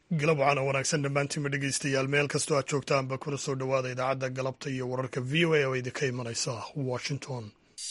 galab waxaana wanaagsan dhammaantiinba dhegeystayaal meel kastoo aad joogtaanba kuna soo dhowaada idaacadda galabta iyo wararka v o a oo idinka imanaysa washington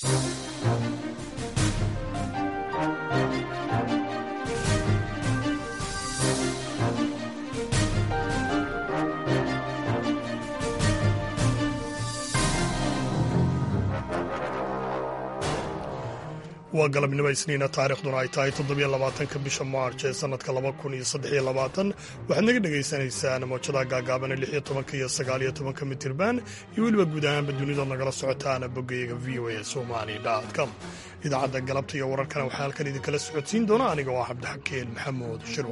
waa galabnimo isniina taarikhduna ay tahay toddobiyo labaatanka bisha maarch ee sanadka laba kun iyo saddexiyo labaatan waxaad naga dhagaysanaysaan moojadaha gaagaabana lix iyo tobanka iyo sagaaliyo tobanka mitirban iyo weliba guud ahaanba dunidood nagala socotaana boggayaga v o a somali com idaacadda galabta iyo wararkana waxaa halkan idinkala socodsiin doona aniga oo ah cabdixakeen maxamuud shirwa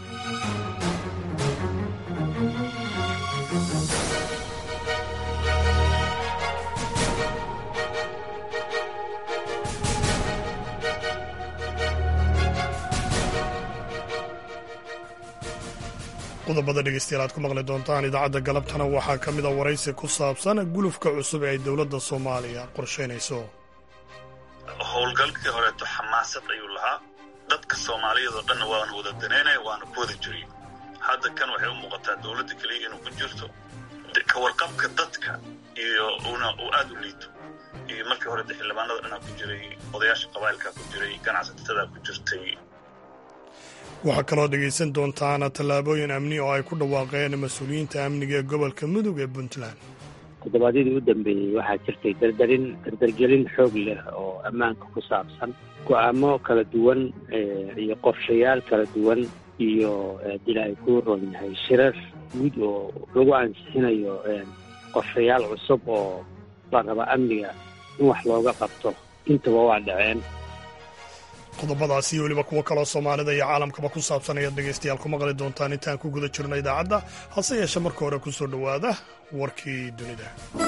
qodobada dhegeystayaal aad ku maqli doontaan idaacadda galabtana waxaa ka mid a waraysi ku saabsan gulufka cusub ee ay dowladda soomaaliya qorshaynayso howlgalkii horeeto xamaasad ayuu lahaa dadka soomaaliyadoo dhanna waana wada daneynaya waana ku wada jiriy hadda kan waxay u muuqataa dowladda keliya inuu ku jirto ka warqabka dadka iyo una uu aad u liito iyo markii horeta xildhibaanada dhanaa ku jiray odayaasha qabaa'ilkaa ku jiray ganacsatada ku jirtay waxaa kaloo dhegaysan doontaan tallaabooyin amni oo ay ku dhawaaqeen mas-uuliyiinta amniga ee gobolka mudug ee puntland toddobaadyadii u dambeeyey waxaa jirtay dardarin dardargelin xoog leh oo ammaanka ku saabsan go'aamo kala duwan iyo qorshayaal kala duwan iyo dil ay ku ron yahay shirar guud oo lagu ansixinayo qorshayaal cusub oo la raba amniga in wax looga qabto intaba waa dhaceen qodobadaas iyo weliba kuwo kaloo soomaalida iyo caalamkaba ku saabsan ayaad dhegaystayaal ku maqli doontaan intaan ku guda jirno idaacadda hase yeeshe marka hore ku soo dhowaada warkii dunida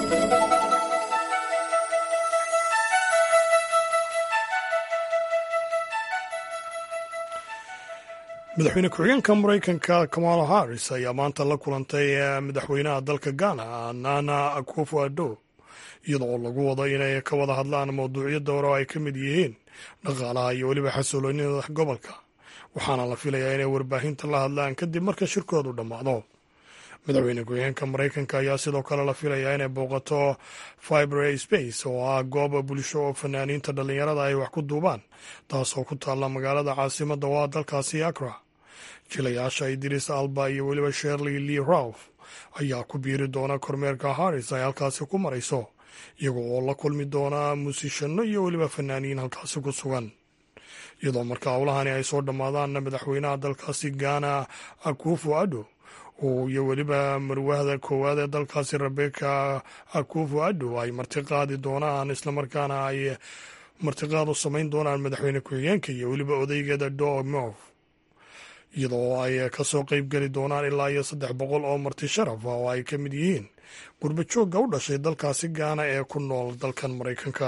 madaxweyne ku-xigeenka maraykanka kamala harris ayaa maanta la kulantay madaxweynaha dalka ghana nana akufo addo iyada oo lagu wado inay ka wada hadlaan mawduucyo dowra oo ay ka mid yihiin dhaqaalaha iyo weliba xasiloonida gobolka waxaana la filayaa inay warbaahinta la hadlaan kadib marka shirkoodu dhammaado madaxweyne ku-xigeenka maraykanka ayaa sidoo kale la filayaa inay booqato fibre space oo ah gooba bulsho oo fanaaniinta dhallinyarada ay wax ku duubaan taasoo ku taalla magaalada caasimadda waa dalkaasi akra jilayaasha idris alba iyo weliba sherley lee ralf ayaa ku biiri doona kormeerka harris ay halkaasi ku marayso iyaga oo la kulmi doona muusishanno iyo weliba fanaaniin halkaasi ku sugan iyadoo marka howlahani ay soo dhammaadaanna madaxweynaha dalkaasi ghana akufo addo iyo weliba marwahda koowaad ee dalkaasi rebeka akufo addo ay martiqaadi doonaan islamarkaana ay martiqaad u samayn doonaan madaxweyne ku-xigeenka iyo weliba odaygeeda domov iyadoo ay ka soo qeyb geli doonaan ilaa iyo saddex boqol oo marti sharaf ah oo ay ka mid yihiin gurbajoogga u dhashay dalkaasi gaana ee ku nool dalkan maraykanka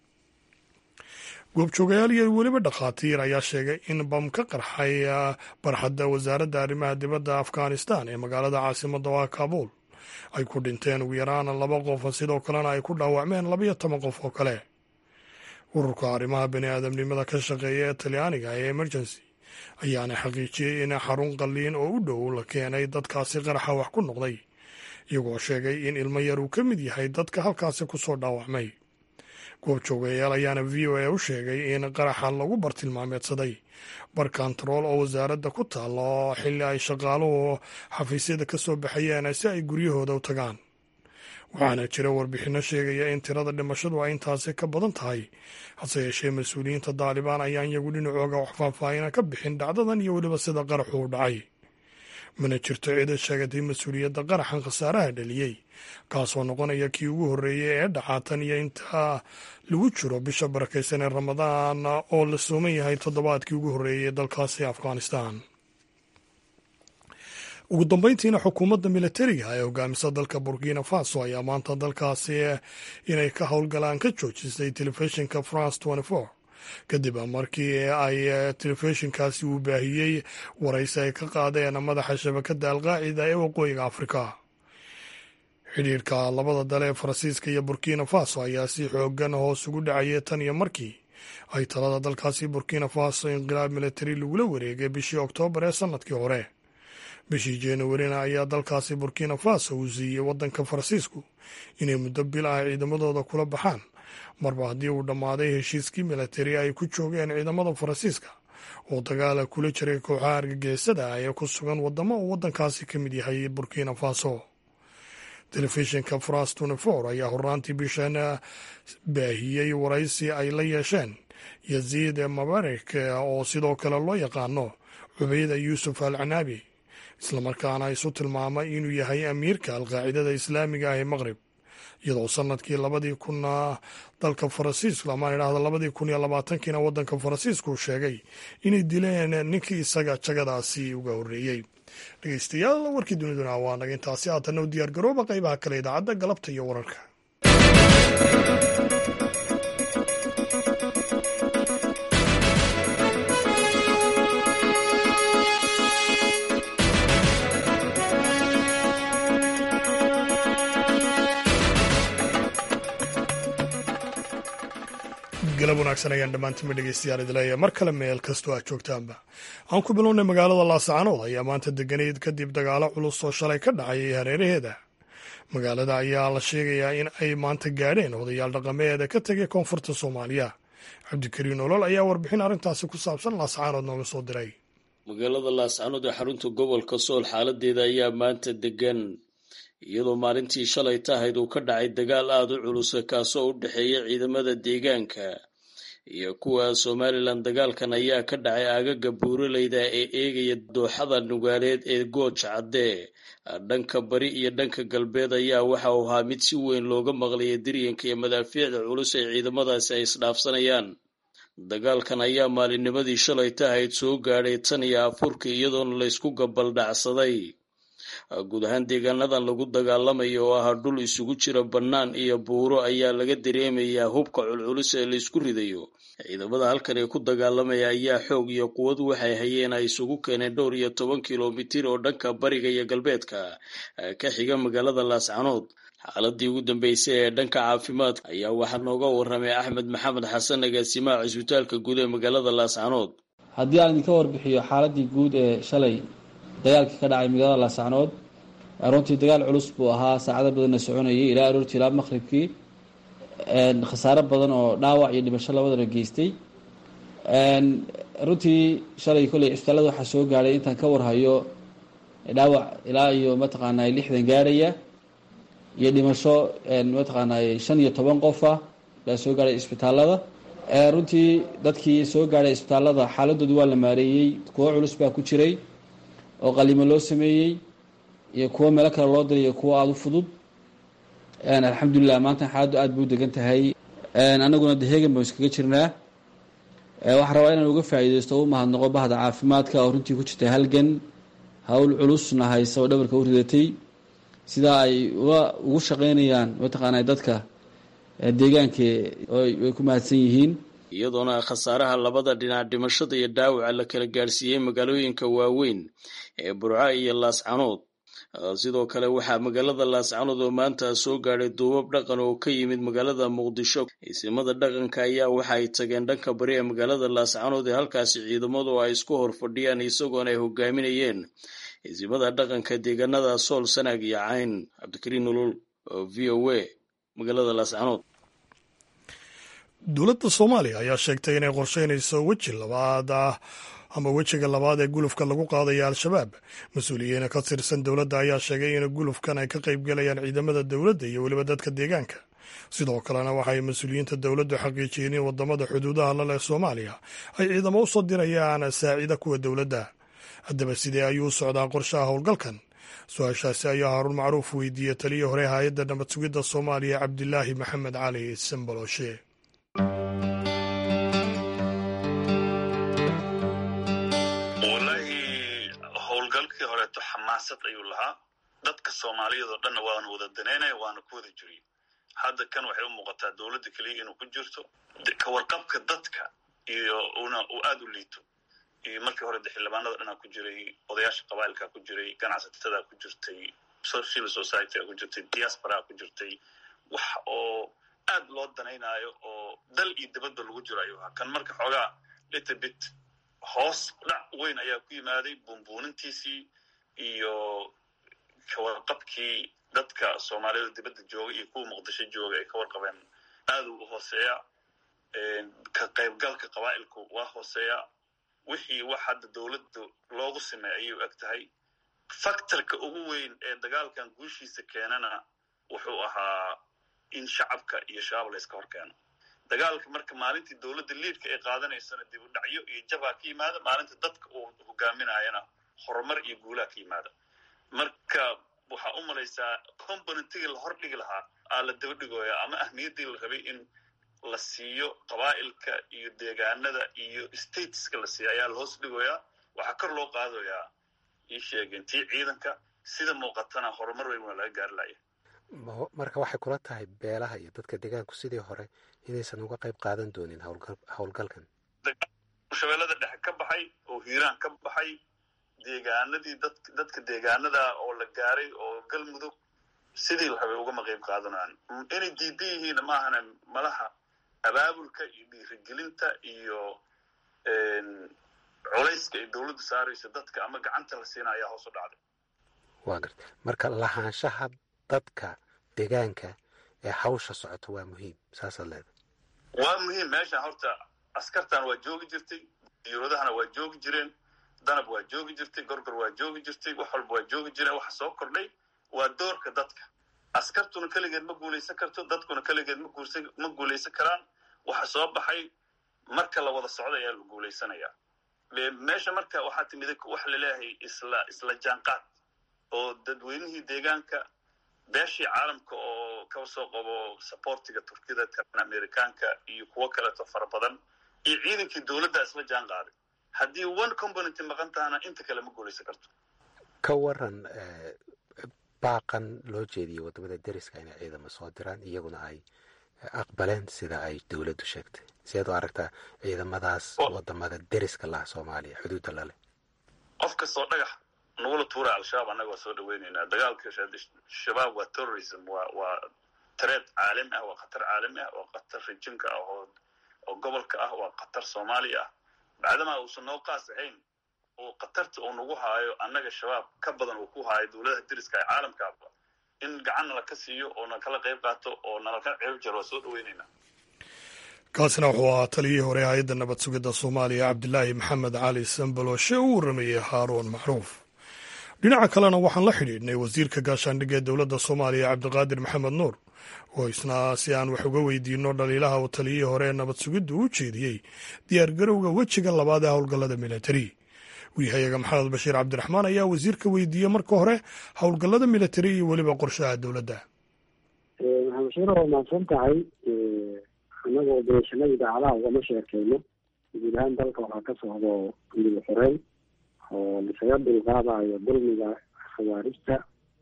goobjoogayaal iyo weliba dhakhaatiir ayaa sheegay in bam ka qarxay barxadda wasaaradda arrimaha dibadda afghanistan ee magaalada caasimadda waa kabuul ay ku dhinteen ugu yaraan laba qof sidoo kalena ay ku dhaawacmeen labayo toban qof oo kale ururka arrimaha bani aadamnimada ka shaqeeya ee talyaaniga ee emergency ayaana xaqiijiyey in xarun qalliin oo u dhow la keenay dadkaasi qaraxa wax ku noqday iyagoo sheegay in ilmo yar uu ka mid yahay dadka halkaasi ku soo dhaawacmay goobjoogayaal ayaana v o a u sheegay in qaraxa lagu bartilmaameedsaday bar kontarool oo wasaaradda ku taalla oo xilli ay shaqaaluhu xafiisyada ka soo baxayeen si ay guryahooda u tagaan waxaana jira warbixinno sheegaya in tirada dhimashadu ay intaasi ka badan tahay hase yeeshee mas-uuliyiinta daalibaan ayaan iyagu dhinacooga wax faahfaahina ka bixin dhacdadan iyo weliba sida qaraxu u dhacay mana jirto cida sheegatay mas-uuliyadda qaraxan khasaaraha dhaliyey kaasoo noqonaya kii ugu horreeyey ee dhacaatan iyo inta lagu jiro bisha barakaysan ee ramadaan oo la sooman yahay toddobaadkii ugu horreeyey ee dalkaasi afghanistan ugu dambeyntiina xukuumadda militariga ee hogaamisa dalka burkina faso ayaa maanta dalkaasi inay ka howlgalaan ka joojisay telefishinka france kadib markii ay telefishinkaasi uu baahiyey waraysi ay ka qaadeen madaxa shabakadda alqaacida ee waqooyiga afrika xidhiirka labada dal ee faransiiska iyo burkina faso ayaa si xoogan hoos ugu dhacayay tan iyo markii ay talada dalkaasi burkina faso inqilaab militari lagula wareegay bishii oktoobar ee sanadkii hore bishii januarina ayaa dalkaasi burkina faso uu siiyey waddanka faransiisku inay muddo bil ah ciidamadooda kula baxaan marba haddii uu dhammaaday heshiiskii militari ay ku joogeen ciidamada faransiiska oo dagaala kula jiray kooxaha argagixisada ah ee ku sugan waddamo uu waddankaasi ka mid yahay burkina faso telefishinka france tnfor ayaa horaantii bishan baahiyey waraysi ay la yeesheen yaziid mabarik oo sidoo kale loo yaqaano cubeyda yuusuf al canaabi islamarkaana isu tilmaamay inuu yahay amiirka alqaacidada islaamiga ah ee maqrib iyadoo sanadkii labadii kun dalka faransiisku amaan idhahda labadii kun iyo labaatankiina waddanka faransiisku sheegay inay dileen ninkii isaga jagadaasi uga horreeyey dhegeystayaal warkii duniduna waa naga intaasi haatanna u diyaar garooba qaybaha kale idaacadda galabta iyo wararka galab wanaagsan ayaan dhammaantiinba dhegeystayaal idleeya mar kale meel kastoo aad joogtaanba aan ku bilownay magaalada laascaanood ayaa maanta deganayd kadib dagaalo culus oo shalay ka dhacayay hareeraheeda magaalada ayaa la sheegayaa in ay maanta gaadheen odayaal dhaqameeda ka tegay koonfurta soomaaliya cabdikariin olol ayaa warbixin arrintaasi ku saabsan laascaanood nooga soo diray magaalada laascaanood ee xarunta gobolka sool xaaladeeda ayaa maanta degan iyadoo maalintii shalay tahayd uu ka dhacay dagaal aada u culusa kaasoo u dhexeeya ciidamada deegaanka iyo kuwa somalilan dagaalkan ayaa ka dhacay aagaga buuraleyda ee eegaya dooxada nugaaleed ee gooj caddee dhanka bari iyo dhanka galbeed ayaa waxa uu ahaa mid si weyn looga maqlaya diryanka iyo madaafiicda culus ee ciidamadaasi ay isdhaafsanayaan dagaalkan ayaa maalinnimadii shalay tahayd soo gaadhay tan iyo afurka iyadoona laysku gabaldhacsaday guud ahaan deegaanadan lagu dagaalamayo oo ah dhul isugu jira bannaan iyo buuro ayaa laga dareemayaa hubka culculus ee laysku ridayo ciidamada halkan ee ku dagaalamaya ayaa xoog iyo quwad waxay hayeen ay isugu keeneen dhowr iyo toban kilomitir oo dhanka bariga iyo galbeedka ka xiga magaalada laascanood xaaladii ugu dambeysay ee dhanka caafimaadka ayaa waxaa nooga waramay axmed maxamed xasan agaasimaha cisbitaalka guud ee magaalada laascanood haddii aan idinka warbixiyo xaaladii guud ee shalay dagaalkii ka dhacay magaalada laascanood runtii dagaal culus buu ahaa saacado badanna soconayay ilaa aroortii ilaa maqribkii khasaaro badan oo dhaawac iyo dhimasho labadana geystay runtii shalay kolley cisbitaalada waxaa soo gaadhay intaan ka warhayo dhaawac ilaa iyo mataqaanaa lixdan gaarhaya iyo dhimasho mataqaanaa shan iyo toban qofa baa soo gaadhay isbitaalada runtii dadkii soo gaadhay isbitaalada xaaladoodu waa la maareeyey kuwo culus baa ku jiray oo qalimo loo sameeyey iyo kuwo meelo kale loo diray iyo kuwo aada u fudud alxamdulilah maanta xaaladdu aada buu degan tahay anaguna dehegan baan iskaga jirnaa waxaan rabaa inaan uga faa'iideysto u mahadnaqo bahda caafimaadka oo runtii ku jirtay halgan hawl culusna haysa oo dhabarka u ridatay sidaa ay uga ugu shaqeynayaan mataqaanaa dadka deegaanka way ku mahadsan yihiin iyadoona khasaaraha labada dhinac dhimashada iyo dhaawaca la kala gaarsiiyey magaalooyinka waaweyn ee burca iyo laascanood sidoo kale waxaa magaalada laascanood oo maanta soo gaadhay duubab dhaqan oo ka yimid magaalada muqdisho isimada dhaqanka ayaa waxa ay tageen dhanka bari ee magaalada laascanood ee halkaasi ciidamadu ay isku hor fadhiyaan isagoona ay hogaaminayeen isimada dhaqanka deegaanada sool sanaag iyo cayn cabdikariin nolol oo v o a magaalada laascanood dowladda soomaaliya ayaa sheegtay inay qorsheynayso weji labaad ah ama wejiga labaad ee gulufka lagu qaadaya al-shabaab mas-uuliyiin ka tirsan dowladda ayaa sheegay in gulufkan ay ka qaybgalayaan ciidamada dowladda iyo weliba dadka deegaanka sidoo kalena waxay mas-uuliyiinta dowladdu xaqiijiyeen in wadamada xuduudaha la leh soomaaliya ay ciidamo u soo dirayaan saacida kuwa dowladda haddaba sidee ayuu u socdaa qorshaha howlgalkan su-aashaasi ayaa haaruun macruuf weydiiyey taliya hore hay-adda nabad sugidda soomaaliya cabdilaahi maxamed cali sambaloshe howlgalkii horeeto xamaasad ayuu lahaa dadka soomaaliyadoo dhanna waana wada daneynaya waana ku wada jiriy hadda kan waxay u muuqataa dowladda keliya inuu ku jirto kawarqabka dadka iyo una uu aada u liito iyo markii hore de xildhibaanada dhanaa ku jiray odayaasha qabailkaa ku jiray ganacsatada ku jirtay civil society ku jirtay diasporaa ku jirtay wax oo aad loo danaynaayo oo dal iyo dibadba lagu jiro ayuu ahaa kan marka xoogaa little bit hoos dhac weyn ayaa ku yimaaday buunbuunintiisii iyo kawarqabkii dadka soomaalida dibadda jooga iyo kuwa muqdisho jooga ay ka warqabeen aad u hooseeya ka qaybgalka qabaa'ilku waa hooseeya wixii wax hadda dowladda loogu sameey ayay u eg tahay faktorka ugu weyn ee dagaalkan guushiisa keenana wuxuu ahaa in shacabka iyo shabaab la yska hor keeno dagaalka marka maalintii dowladda liidka ay qaadanaysana dib u dhacyo iyo jabaa ka yimaada maalinta dadka uu hogaaminayana horumar iyo guulaha ka yimaada marka waxaa u malaysaa componentigii la hor dhigi lahaa aa la daba dhigooya ama ahmiyaddii la rabay in la siiyo qabaa'ilka iyo deegaanada iyo stateska la siiya ayaa lahoos dhigoyaa waxaa kor loo qaadayaa ii sheegeen tii ciidanka sida muuqatana horumar weyn waa laga gaari laya marka waxay kula tahay beelaha iyo dadka deegaanku sidii hore inaysan uga qayb qaadan doonin howlgalkan shabeellada dhexe ka baxay oo hiiraan ka baxay deegaanadii dad dadka deegaanada oo la gaaray oo galmudug sidii la rabay ugama qayb qaadanayaan inay diidan yihiinna maahana malaha abaabulka iyo dhiirigelinta iyo culayska ay dowladdu saarayso dadka ama gacanta la siina ayaa hoos u dhacday waa garta marka lahaanshaha dadka deegaanka ee hawsha socota waa muhiim saasaad leedahay waa muhiim meeshan horta askartan waa joogi jirtay diyuuradahana waa joogi jireen danab waa joogi jirtay gorgor waa joogi jirtay wax walba waa joogi jireen waxa soo kordhay waa doorka dadka askartuna keligeed ma guulaysan karto dadkuna keligeed ma guulaysan karaan waxa soo baxay marka la wada socda ayaa la guulaysanayaa meesha marka waxaa timid waxa laleeyahay isla isla jaanqaad oo dadweynihii deegaanka beeshii caalamka oo ka soo qabo sabortiga turkida kan amerikaanka iyo kuwo kaleeto fara badan iyo ciidankii dowladda isla jaan qaaday haddii one component maqan tahana inta kale ma guulaysan karto ka waran baaqan loo jeediyey waddamada deriska inay ciidamo soo diraan iyaguna ay aqbaleen sida ay dowladdu sheegtay sideed u aragtaa ciidamadaas wadamada deriska laha soomaaliya xuduudda laleh qof kastoo dhagax nagula tuura al-shabaab annaga waa soo dhaweyneynaa dagaalka shabaab waa terrorism waa waa tareed caalami ah waa khatar caalami ah waa khatar rijinka ah oo oo gobolka ah waa khatar soomaaliya ah bacdamaa uusan noo qaas ahayn oo khatarta uu nagu haayo annaga shabaab ka badan uu ku haayo dowladaha deriska ee caalamkaaba in gacan nala ka siiyo oo nakala qayb qaato oo nalaka ceeb jaro waa soo dhaweyneynaa kaasina wuxuu ahaa taliyihii hore hay-adda nabad sugidda soomaaliya cabdilaahi maxamed cali sambalooshe uu waramayey haaruun macruuf dhinaca kalena waxaan la xidhiidhnay wasiirka gaashaandhigga ee dowladda soomaaliya cabdiqaadir maxamed nuur oo isna si aan wax uga weydiino dhaliilaha uu taliyihii hore ee nabad sugiddu u jeediyey diyaargarowga wejiga labaad ee howlgallada militari wiihayaga maxamed bashiir cabdiraxmaan ayaa wasiirka weydiiyey marka hore howlgallada militari iyo weliba qorshaha dowladda maxamed bashiir waa mahadsan tahay annagoo beeshanada idaacadaha ugama sheekeyno guud ahaan dalka waxaa ka socdo midib xoreyn oo lisaga dulqaadayo dulmiga khawaarijta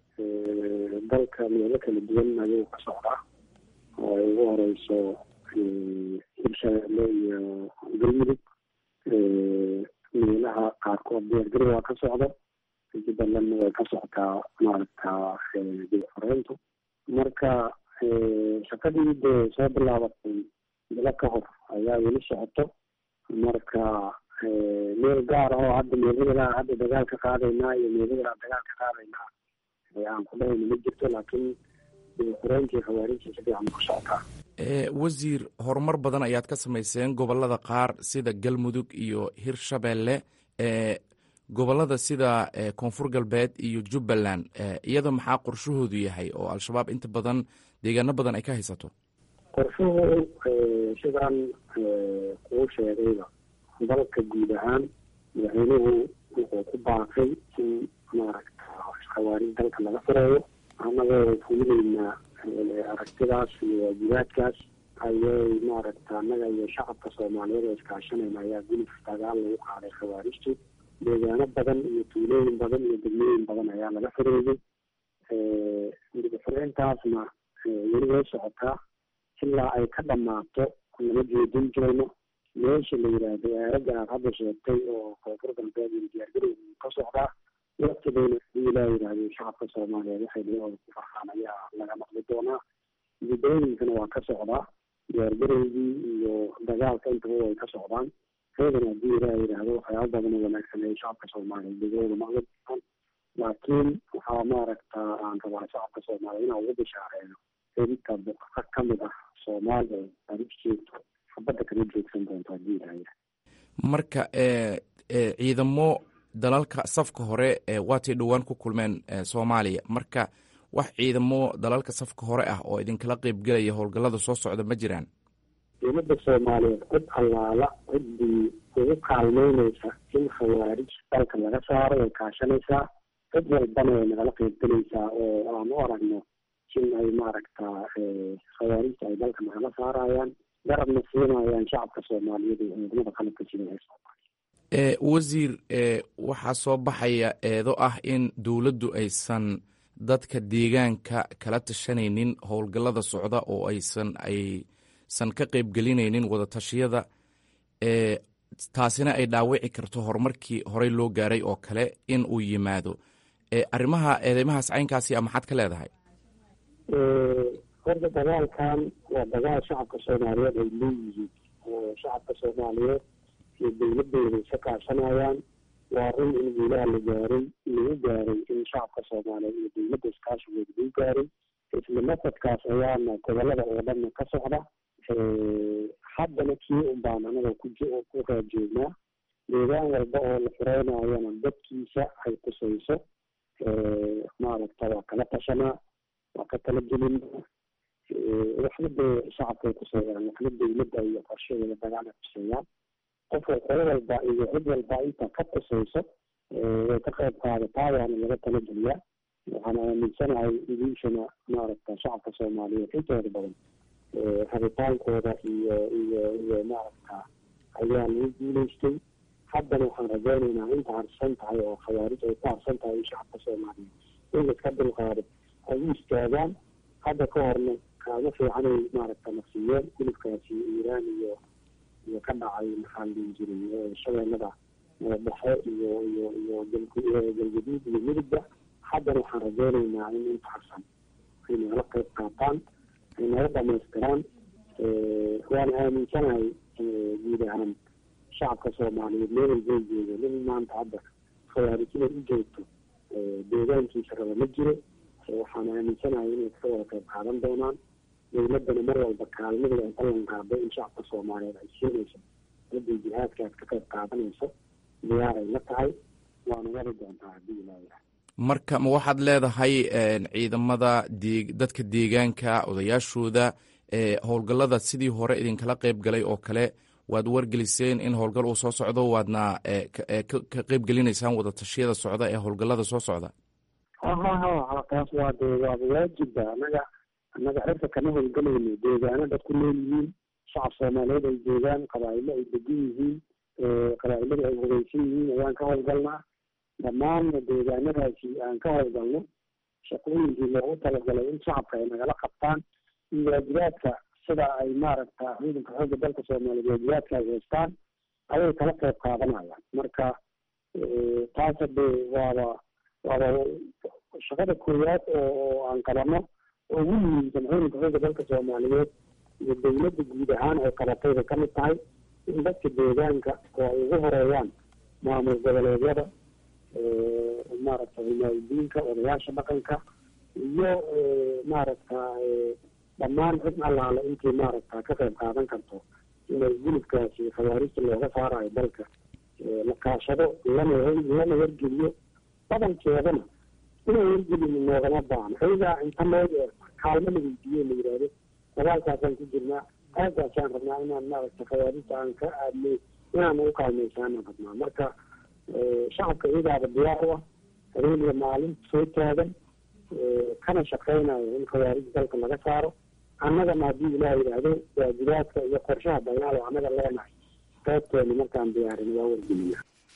dalka meelo kala duwan ayuu ka socdaa oo ay ugu horeyso hirshabeelle iyo galmudug meelaha qaarkood diyaargarow waa ka socdo jubbalandna way ka socotaa maaragta dib xoreyntu marka shaqadii dee soo bilaabatay bilo ka hor ayaa weli socoto marka meel gaar ah oo hadda meeladaa hadda dagaal ka qaadaynaa iyo meeladaa dagaal ka qaadaynaa aan ku dhahayna ma jirto laakiin xureyntii khawaarijta si fiican ku socotaa wasiir horumar badan ayaad ka samayseen gobolada qaar sida galmudug iyo hirshabeelle gobolada sida koonfur galbeed iyo jubbaland iyada maxaa qorshahoodu yahay oo al-shabaab inta badan deegaano badan ay ka haysato qorshuhu sidaan kuu sheegayba dalka guud ahaan madaxweynuhu wuxuu ku baaqay in maaragta khawaarij dalka laga fureeyo annagoo fulineynaa aragtidaas iyo waajibaadkaas ayay maaragta annaga iyo shacabka soomaaliyeed oo iskaashanayna ayaa gulif dagaal lagu qaaday khawaarijtu deegaano badan iyo tuulooyin badan iyo degmooyin badan ayaa laga fureeyey midixureyntaasna weli way socotaa ilaa ay ka dhammaato lama jeedin jirayno meesha la yidhaahdo aaraga aad hadda sheegtay oo koonfur galbeed iyo diyaargarow ka socdaa waqtibayna hadii ilaa yidhaahdo shacabka soomaaliyeed waxay dhiyahooda ku farxaan ayaa laga maqli doonaa gudooyinkana waa ka socdaa diyaargarowgii iyo dagaalka intaba way ka socdaan reedana haddii ilaa yidhaahdo waxyaaba badan oo wanaagsan ay shacabka soomaaliyeed dhegahooda maqli doonaan laakiin waxaa maaragta aan rabaa shacabka soomaaliya inaan ugu bishaareeyo inta buqaqa ka mid ah soomaaliya arif jeegto xabadda kama joogsan doonto haddii ilahaya marka ciidamo dalalka safka hore waatay dhowaan ku kulmeen soomaaliya marka wax ciidamo dalalka safka hore ah oo idinkala qeybgelaya howlgallada soo socda ma jiraan dowladda soomaaliyeed cid allaala ciddii ugu kaalmeyneysa in khawaarij dalka laga saaro way kaashanaysaa cid walbana way nagala qeybgelaysaa oo aan u aragno in ay maaragta khawaarijta ay dalka nagala saarayaan garabna siinayaan shacabka soomaaliyeed iyo ciidamada qalabka jira ee soomaaliya wasiir waxaa soo baxaya eedo ah in dowladdu aysan dadka deegaanka kala tashanaynin howlgallada socda oo aysan aysan ka qeybgelinaynin wadatashyada taasina ay dhaawici karto horumarkii horey loo gaaray oo kale in uu yimaado arrimaha eedeymahaas caynkaasi a maxaad ka leedahay horta dagaalkan waa dagaal shacabka soomaaliyeed ay leeyihiin oo shacabka soomaaliyeed iyo dowladooda isa kaashanayaan waa run in guulaha la gaaray lagu gaaray in shacabka soomaaliyeed iyo dowladda iskaashigooda lagu gaaray isla masadkaas ayaana gobolada oo dhanna ka socda haddana kii un baan anaga ku ku raajoognaa deegaan walba oo la fureynayana dadkiisa ay kusayso maaragta waa kala tashanaa waa ka tala gelinaa waxna dee shacabkay kuseeyaan waxna dowladda iyo qorshaheeda dagaalay kuseeyaan qofka qolo walba iyo cid walba inta ka kusayso way ka qayb qaadataa waana laga tala geliyaa waxaan aaminsanahay idiishana maaragta shacabka soomaaliyeed intooda badan rabitaankooda iyo iyo iyo maaragta ayaa lagu guuleystay haddana waxaan rajaynaynaa inta harsan tahay oo khawaarij ay ku harsan tahay in shacabka soomaaliyeed in laiska dulqaado ay u istaagaan hadda ka horna kaaga fiicanay maaragta nafsiyeen hilibkaasi iiraan iyo iyo ka dhacay maxaa la dhihi jiray shabeellada dhexe iyo iyo iyo galgaduud iyo midugba haddana waxaan rajaynaynaa in inta harsan ay nagala qayb qaataan ay naga dhamaystiraan waana aaminsanahay guud ahaan shacabka soomaaliyeed meel walbay joogo nin maanta hadda khawaarij inay u joogto deegaankiisa raba ma jiro waxaan aaminsanahay inay ka wada qayb qaadan doonaan dowladdana mar walba kaalmadooda ay ballan qaado in shacabka soomaaliyeed ay siinayso hadday jihaadka aad ka qayb qaadanayso diyaaray la tahay waana wadi doontaa haddii ilaayahay marka ma waxaad leedahay ciidamada dee dadka deegaanka odayaashooda howlgallada sidii hore idinkala qayb galay oo kale waad wargeliseen in howlgal uu soo socdo waadna ka qayb gelinaysaan wadatashyada socda ee howlgallada soo socda ha ha ha taas waa dee waaba waajibba annaga annaga xirka kama howlgalayno deegaano dad ku leeyihiin shacab soomaaliyeed ay joogaan qabaa'ilo ay degan yihiin qabaa'ilada ay hogeysan yihiin ayaan ka howlgalnaa dhammaanna deegaanadaasi aan ka howlgalno shaqooyinkii loogu talagalay in shacabka ay nagala qabtaan iyo waajibaadka sida ay maaragta ciidanka xoogga dalka soomaaliyeed waajibaadka ay haystaan ayay kala qayb qaadanayaan marka taas hade waaba waaba shaqada koowaad oo aan qabano oo ugu muhiimsan ciidanka xoogga dalka soomaaliyeed iyo dowladda guud ahaan ay qabatay bay kamid tahay in dadka deegaanka oo ay ugu horeeyaan maamul goboleedyada maaragta himaayadiinka odayaasha dhaqanka iyo maaragta dhammaan cid allaale intii maaragta ka qayb qaadan karto inay gulubkaasi khawaarijta looga saarayo dalka la kaashado lana lana wargeliyo badankeedana inay wargelin noogama baahno ayagaa inta loo kaalmo la weydiiyo la yidhaahdo dagaalkaasaan ku jirnaa aagaasaan rabnaa inaan maaragta khawaarijta aan ka aadnay inaan ugu kaalmaysaanaan rabnaa marka shacabka iyagaaba diyaar u ah habeeniya maalin soo taagan kana shaqeynayo in khawaarij dalka laga saaro annagana haddii ilaah yidhaahdo waajibaadka iyo qorshaha dagaal oo annaga leenahay qaybteena markaan diyaarin waa wargelina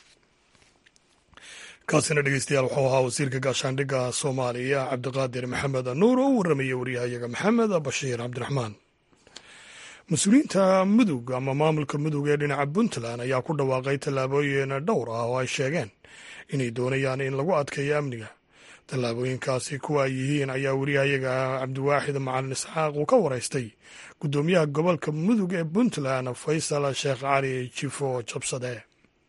kaasina dhegeystayaal wuxuu ahaa wasiirka gaashaandhigga soomaaliya cabdiqaadir maxamed nuur oo u warramaya waryahayaga maxamed bashiir cabdiraxmaan mas-uuliyiinta mudug ama maamulka mudug ee dhinaca puntland ayaa ku dhawaaqay tallaabooyin dhowr ah oo ay sheegeen inay doonayaan in lagu adkeeyo amniga tallaabooyinkaasi kuwa ay yihiin ayaa wariyahayaga cabdiwaaxid macalin isxaaq uu ka waraystay guddoomiyaha gobolka mudug ee puntland faysal sheekh cali jifo jabsade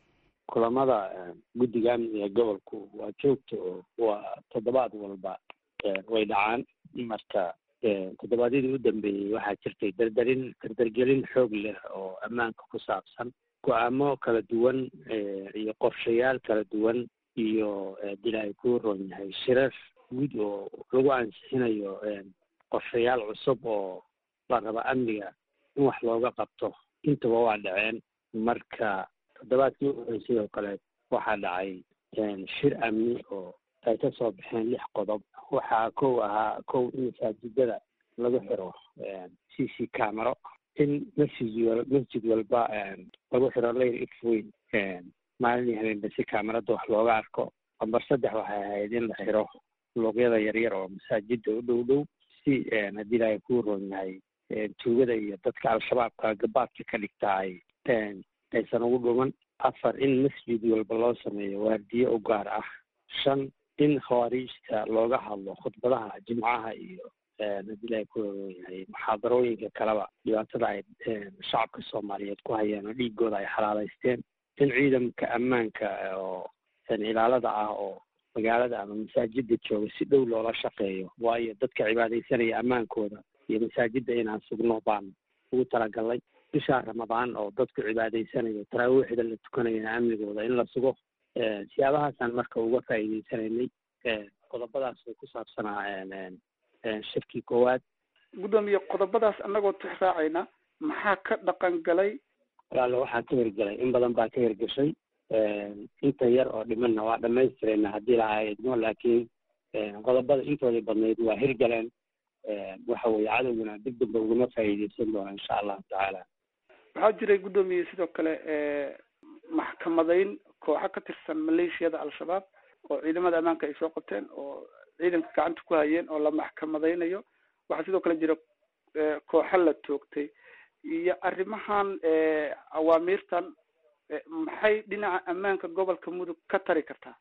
kulamada guddiga amniga gobolku waa joogta oo waa toddobaad walba way dhacaan marka toddobaadyadii u dambeeyey waxaa jirtay dardarin dardargelin xoog leh oo ammaanka ku saabsan go-aamo kala duwan iyo qorshayaal kala duwan iyo dil ay ku ron yahay shirar guud oo lagu ansixinayo qorshayaal cusub oo la raba amniga in wax looga qabto intaba waa dhaceen marka toddobaadkii u horey sidoo kale waxaa dhacay shir amni oo ay ka soo baxeen lix qodob waxaa kow ahaa kow in masaajidada lagu xiro c c camero in masjid wal masjid walba lagu xiro layr x weyn maalin iyo habeenba si camerada wax looga arko lambar saddex waxay ahayd in la xiro luuqyada yaryar oo masaajida u dhow dhow si haddii ilaahay kuu roon yahay tuugada iyo dadka al-shabaabka gabaadka ka dhigta ay aysan ugu dhuman afar in masjid walba loo sameeyo waardiye u gaar ah shan in khawaariijta looga hadlo khudbadaha jimcaha iyo haddii ilaahay ku roon yahay muxaadarooyinka kaleba dhibaatada ay shacabka soomaaliyeed ku hayeen oo dhiigooda ay xalaaleysteen in ciidamka ammaanka oo ilaalada ah oo magaalada ama masaajida jooga si dhow loola shaqeeyo waayo dadka cibaadaysanaya ammaankooda iyo masaajida inaan sugno baan ugu talagalnay bishaa ramadaan oo dadku cibaadaysanayo taraawiixda la tukanayana amnigooda in la sugo siyaabahaasaan marka uga faa'iideysanaynay qodobadaas way ku saabsanaa shirkii koowaad guddoomiye qodobadaas annagoo tix raacayna maxaa ka dhaqan galay walaalo waxaa ka hirgelay in badan baa ka hirgashay inta yar oo dhimanna waa dhamaystirayna haddii lahaa idmo laakiin qodobada intoodii badnayd waa hirgaleen waxa weeye cadowguna dib damba ugama faa'iideysan doona insha allahu tacaala waxaa jiray guddoomiye sidoo kale maxkamadayn kooxo ka tirsan maleeshiyada al-shabaab oo ciidamada ammaanka ay soo qabteen oo ciidanka gacanta ku hayeen oo la maxkamadaynayo waxaa sidoo kale jira kooxo la toogtay iyo arrimahan awaamiirtan maxay dhinaca ammaanka gobolka mudug ka tari kartaa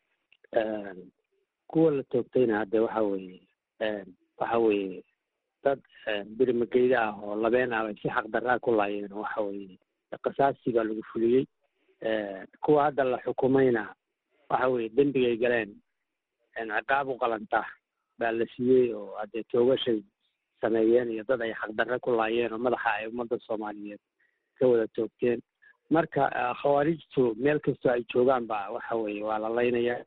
kuwa la toogtayna hadde waxa weeye waxa weeye dad birimageyda ah oo labeen ah bay si xaqdarraa ku laayeen waxa weeye qasaasi baa lagu fuliyey kuwa hadda la xukumayna waxa weeye dembigay galeen ciqaab u qalanta baa la siiyey oo haddee toogashay sameeyeen iyo dad ay xaqdarre ku laayeen oo madaxa ay ummadda soomaaliyeed ka wada toogteen marka khawaarijtu meel kastoo ay joogaan ba waxa weeye waa la laynayaa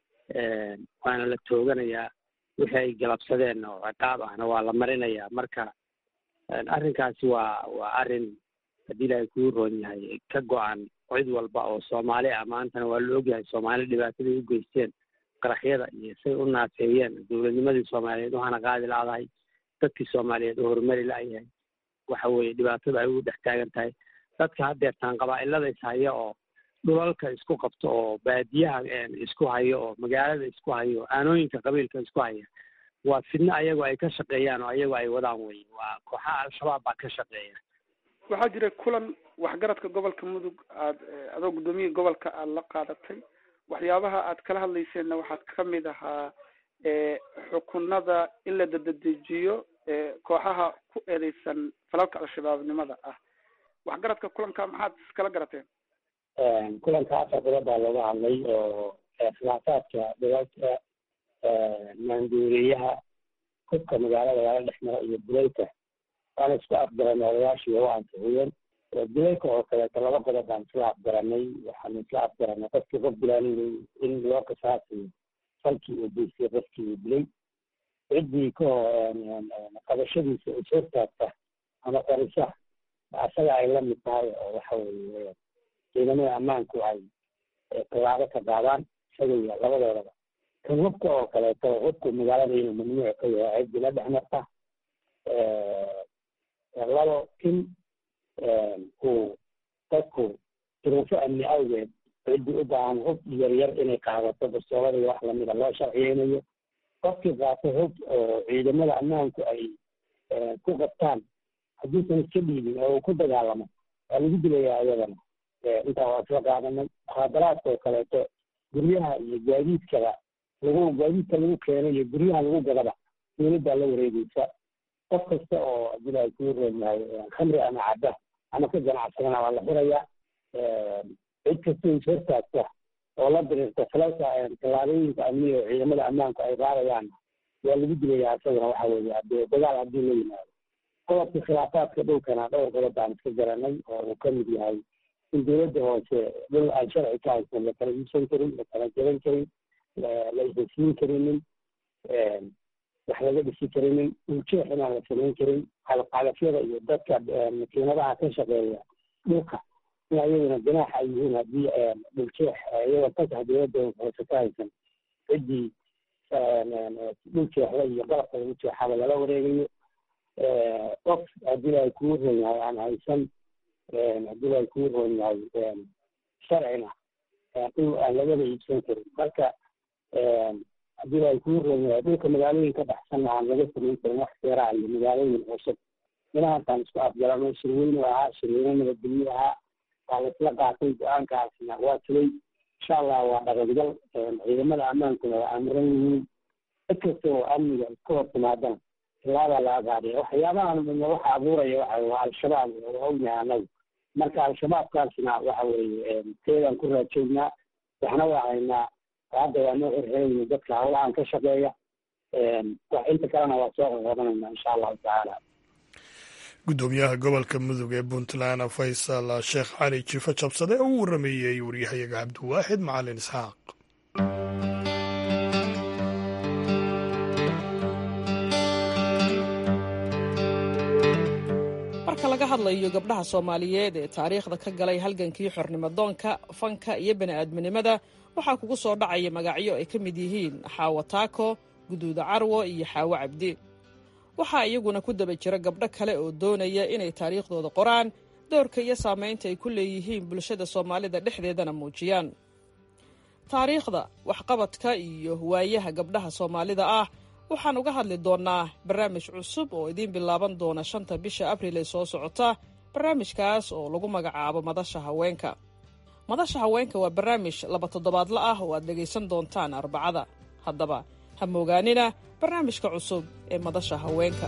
waana la tooganayaa wixii ay galabsadeen oo ciqaab ahna waa la marinayaa marka arrinkaasi waa waa arrin haddii ilaahay kuu roon yahay ka go-an cid walba oo soomaali ah maantana waa la ogyahay soomaali dhibaataday u geysteen qaraxyada iyo say u naafeeyeen dowladnimadii soomaaliyeed waxaana qaadi la-dahay dadkii soomaaliyeed oo horumari la-yahay waxa weeye dhibaatada ay ugu dhex taagan tahay dadka haddeertaan qabaa-ilada is haya oo dhulalka isku qabto oo baadiyaha isku hayo oo magaalada isku hayo aanooyinka qabiilka isku haya waa fidno ayagoo ay ka shaqeeyaan oo ayagoo ay wadaan wey waa kooxaha al-shabaab baa ka shaqeeya waxaa jira kulan waxgaradka gobolka mudug aad adoo guddoomiyihi gobolka aada la qaadatay waxyaabaha aad kala hadlayseenna waxaad ka mid ahaa xukunada in la dabadejiyo kooxaha ku eedeysan falalka al-shabaabnimada ah waxgaradka kulanka maxaad iskala garateen kulanka afar bilood baa looga hadlay oo khilaafaadka dhibaata maanduuriyaha hubka magaalada lala dhex maro iyo bulayka waana isku afgaran odayaashii waa ansixiyeen bulayka oo kaleeto laba qodob baan isla afgaranay waxaanu isla afgaranay qofkii qof bilaanay in loo qisaasiyo falkii uu geystay qofkii uu dilay ciddii ka qabashadiisa is hortaagta ama qarisa asaga ay la mid tahay oo waxa weeye ciidamada ammaanku ay tallaabo ka qaadaan isaga iyo labadoodaba kan hubka oo kaleeto hubku magaalada inuu mamnuuc ka yahay ciddii la dhex marta labo in uu dadku duruufo amni awgeed ciddii u baahan hub yaryar inay qaadato bastoolada iyo wax lamida loo sharciyeynayo qofkii qaato hub oo ciidamada ammaanku ay ku qabtaan hadduusan iska dhiibin oo uu ku dagaalamo waa lagu dilayaa iyadana intaa waa isla qaadanay muxaadaraadka oo kaleeto guryaha iyo gaadiidkaba lagu gaadiidka lagu keeno iyo guryaha lagu gadaba dowladdaa la wareegeysa qof kasta oo adila ay kuu roon yahay khamri ama cadda ama ka ganacsadana waa la xirayaa cid kastoo ishortaagta oo la diriirta falalka tallaabooyinka amniga oo ciidamada ammaanku ay qaadayaan waa lagu dilayaa isaguna waxa weeye hadee dagaal haddii la yimaado qodobka khilaafaadka dhulkana dhowr qodob baan iska garanay oo uu ka mid yahay in dowladda hoose dhul aan sharci ka haysan la kala iibsan karin la kala jaban karin la isasiin karinin wax laga dhisi karinin dhuljeex inaan la samayn karin qalqalafyada iyo dadka makiinadaha ka shaqeeya dhulka in ayaguna ganaax ay yihiin haddii dhuljeex iyagoo fasax dowladda hoose ka haysan ciddii dhuljeexda iyo qalabka lagu jeexaba lala wareegayo qof haddii ay kuu ron yahay aan haysan haddii ay kuu ron yahay sharcina dhul aan lagaba iibsan karin marka haddii ay kuu ron yahay dhulka magaalooyin ka baxsanna aan laga samayn karin wax seeraa iyo magaalooyin cusub inahantaan isku afgarano shirweynu ahaa shirweyne nabadgelyo ahaa waa laisla qaatay go-aankaasna waa tulay insha allah waa dhaqangal ciidamada ammaankuna waa amiran yihiin cid kasta oo amniga iska hor timaadana tilaabaa la agaadhiya waxyaabahan midna waxa abuuraya waxa waa al-shabaab oo ognahay anagu marka al-shabaabkaasna waxa weeye teedaan ku raajoognaa waxna waa haynaa hadda waa noo xirxirayna dadka hawlahan ka shaqeeya wax inta kalena waa soo qoqobanayna insha allahu tacaala guddoomiyaha gobolka mudug ee puntland faysal sheekh cali jiifo jabsade oo u warameeyey waryahayaga cabdiwaaxid macalin isxaaq marka laga hadlayo gabdhaha soomaaliyeed ee taariikhda ka galay halgankii xornimadoonka fanka iyo bani'aadminimada waxaa kugu soo dhacaya magacyo ay ka mid yihiin xaawo taako guduuda carwo iyo xaawo cabdi waxaa iyaguna ku daba jira gabdho kale oo doonaya inay taariikhdooda qoraan doorka iyo saamaynta ay ku leeyihiin bulshada soomaalida dhexdeedana muujiyaan taariikhda waxqabadka iyo waayaha gabdhaha soomaalida ah waxaan uga hadli doonnaa barnaamij cusub oo idiin bilaaban doona shanta bisha abriil ee soo socota barnaamijkaas oo lagu magacaabo madasha haweenka madasha haweenka waa barnaamij laba toddobaadla ah oo aad dhegaysan doontaan arbacada haddaba ha moogaanina barnaamijka cusub ee madasha haweenka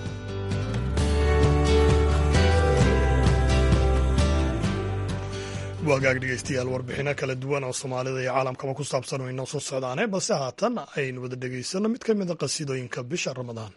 wagaag dhegeystayaal warbixino kala duwan oo soomaalida iyo caalamkaba ku saabsan oo inoo soo socdaane balse haatan aynu wada dhegaysanno mid ka mida qasiidooyinka bisha ramadaan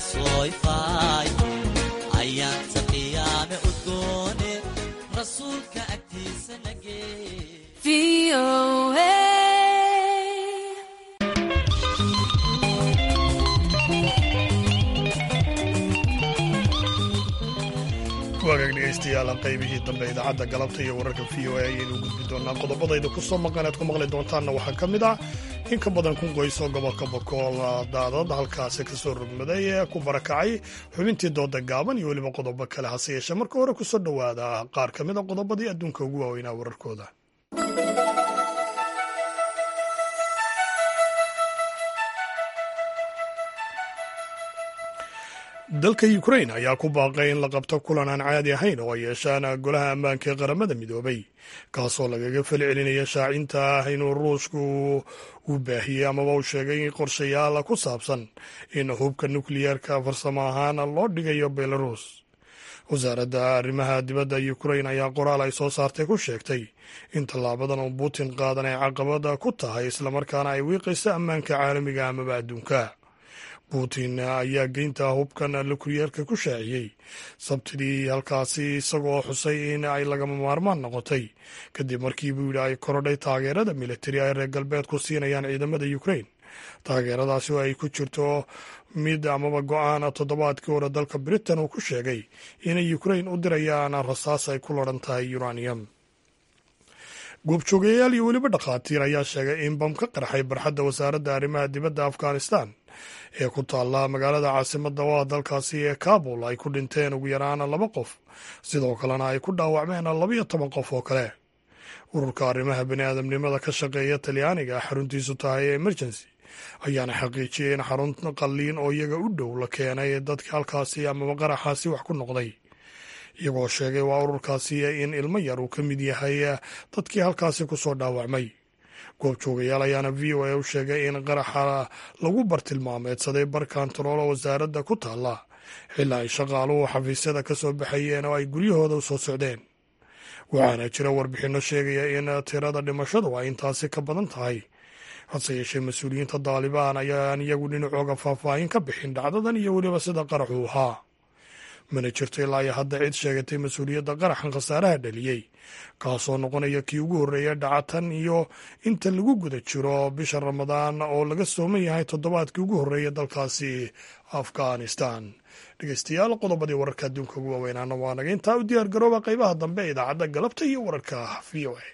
soo ifaay ayaanta qiyaame udgoone rasuulka agtiisa nagee waagaag dhegaystayaal qaybihii dambe idaacadda galabta iyo wararka v o a ayaynu gudbi doonaa qodobadayda ku soo maqan aad ku maqli doontaanna waxaa ka mid ah in ka badan kun qoys oo gobolka bokool daadad halkaasi ka soo rogmaday ee ku barakacay xubintii dooda gaaban iyo weliba qodobo kale hase yeeshee marka hore ku soo dhowaada qaar ka mid a qodobadii adduunka ugu waaweynaa wararkooda dalka ukrain ayaa ku baaqay in la qabto kulan aan caadi ahayn oo ay yeeshaan golaha ammaanka ee qaramada midoobay kaasoo lagaga falcelinaya shaacinta ah inuu ruushku uu baahiyey amaba uu sheegay qorshayaal ku saabsan in hubka nukliyeerka farsamo ahaan loo dhigayo belarus wasaaradda arrimaha dibadda ukrain ayaa qoraal ay soo saartay ku sheegtay in tallaabadan uu putin qaadan ay caqabada ku tahay islamarkaana ay wiiqayso ammaanka caalamiga amaba adduunka putin ayaa geynta hubkan nukliyeerka ku shaaciyey sabtidii halkaasi isagoo xusay in ay lagama maarmaan noqotay kadib markii buu yidhi ay korodhay taageerada militari ay reer galbeedku siinayaan ciidamada ukrain taageeradaasi oo ay ku jirto mid amaba go-aan toddobaadkii hore dalka britain uu ku sheegay inay ukrain u dirayaan rasaas ay ku laran tahay uranium goobjoogayaal iyo weliba dhakhaatiir ayaa sheegay in bam ka qarxay barxadda wasaaradda arrimaha dibadda afghanistan ee ku taalla magaalada caasimadda oo ah dalkaasi ee kabul ay ku dhinteen ugu yaraan laba qof sidoo kalena ay ku dhaawacmeen labayo toban qof oo kale ururka arrimaha baniaadamnimada ka shaqeeya talyaaniga xaruntiisu tahay emergency ayaana xaqiijiyey in xarun qalliin oo iyaga u dhow la keenay dadka halkaasi amaba qaraxaasi wax ku noqday iyagoo sheegay waa ururkaasi in ilmo yar uu ka mid yahay dadkii halkaasi ku soo dhaawacmay goobjoogayaal ayaana v o a u sheegay in qaraxa lagu bartilmaameedsaday bar kantaroolo wasaaradda ku taalla xilaa ay shaqaaluhu xafiisyada ka soo baxayeen oo ay guryahooda u soo socdeen waxaana jira warbixinno sheegaya in tirada dhimashadu ay intaasi ka badan tahay hase yeeshee mas-uuliyiinta daalibaan ayaan iyagu dhinacooga faahfaahin ka bixin dhacdadan iyo weliba sida qaraxu ahaa mana jirto ilaa iyo hadda cid sheegatay mas-uuliyadda qaraxan khasaaraha dhaliyey kaasoo noqonaya kii ugu horreeya dhacatan iyo inta lagu guda jiro bisha ramadaan oo laga sooman yahay toddobaadkii ugu horreeya dalkaasi afghanistan dhegeystayaal qodobadii wararka adduunka ugu waaweynaana waa naga intaa u diyaar garooba qaybaha dambe ee idaacadda galabta iyo wararka v o a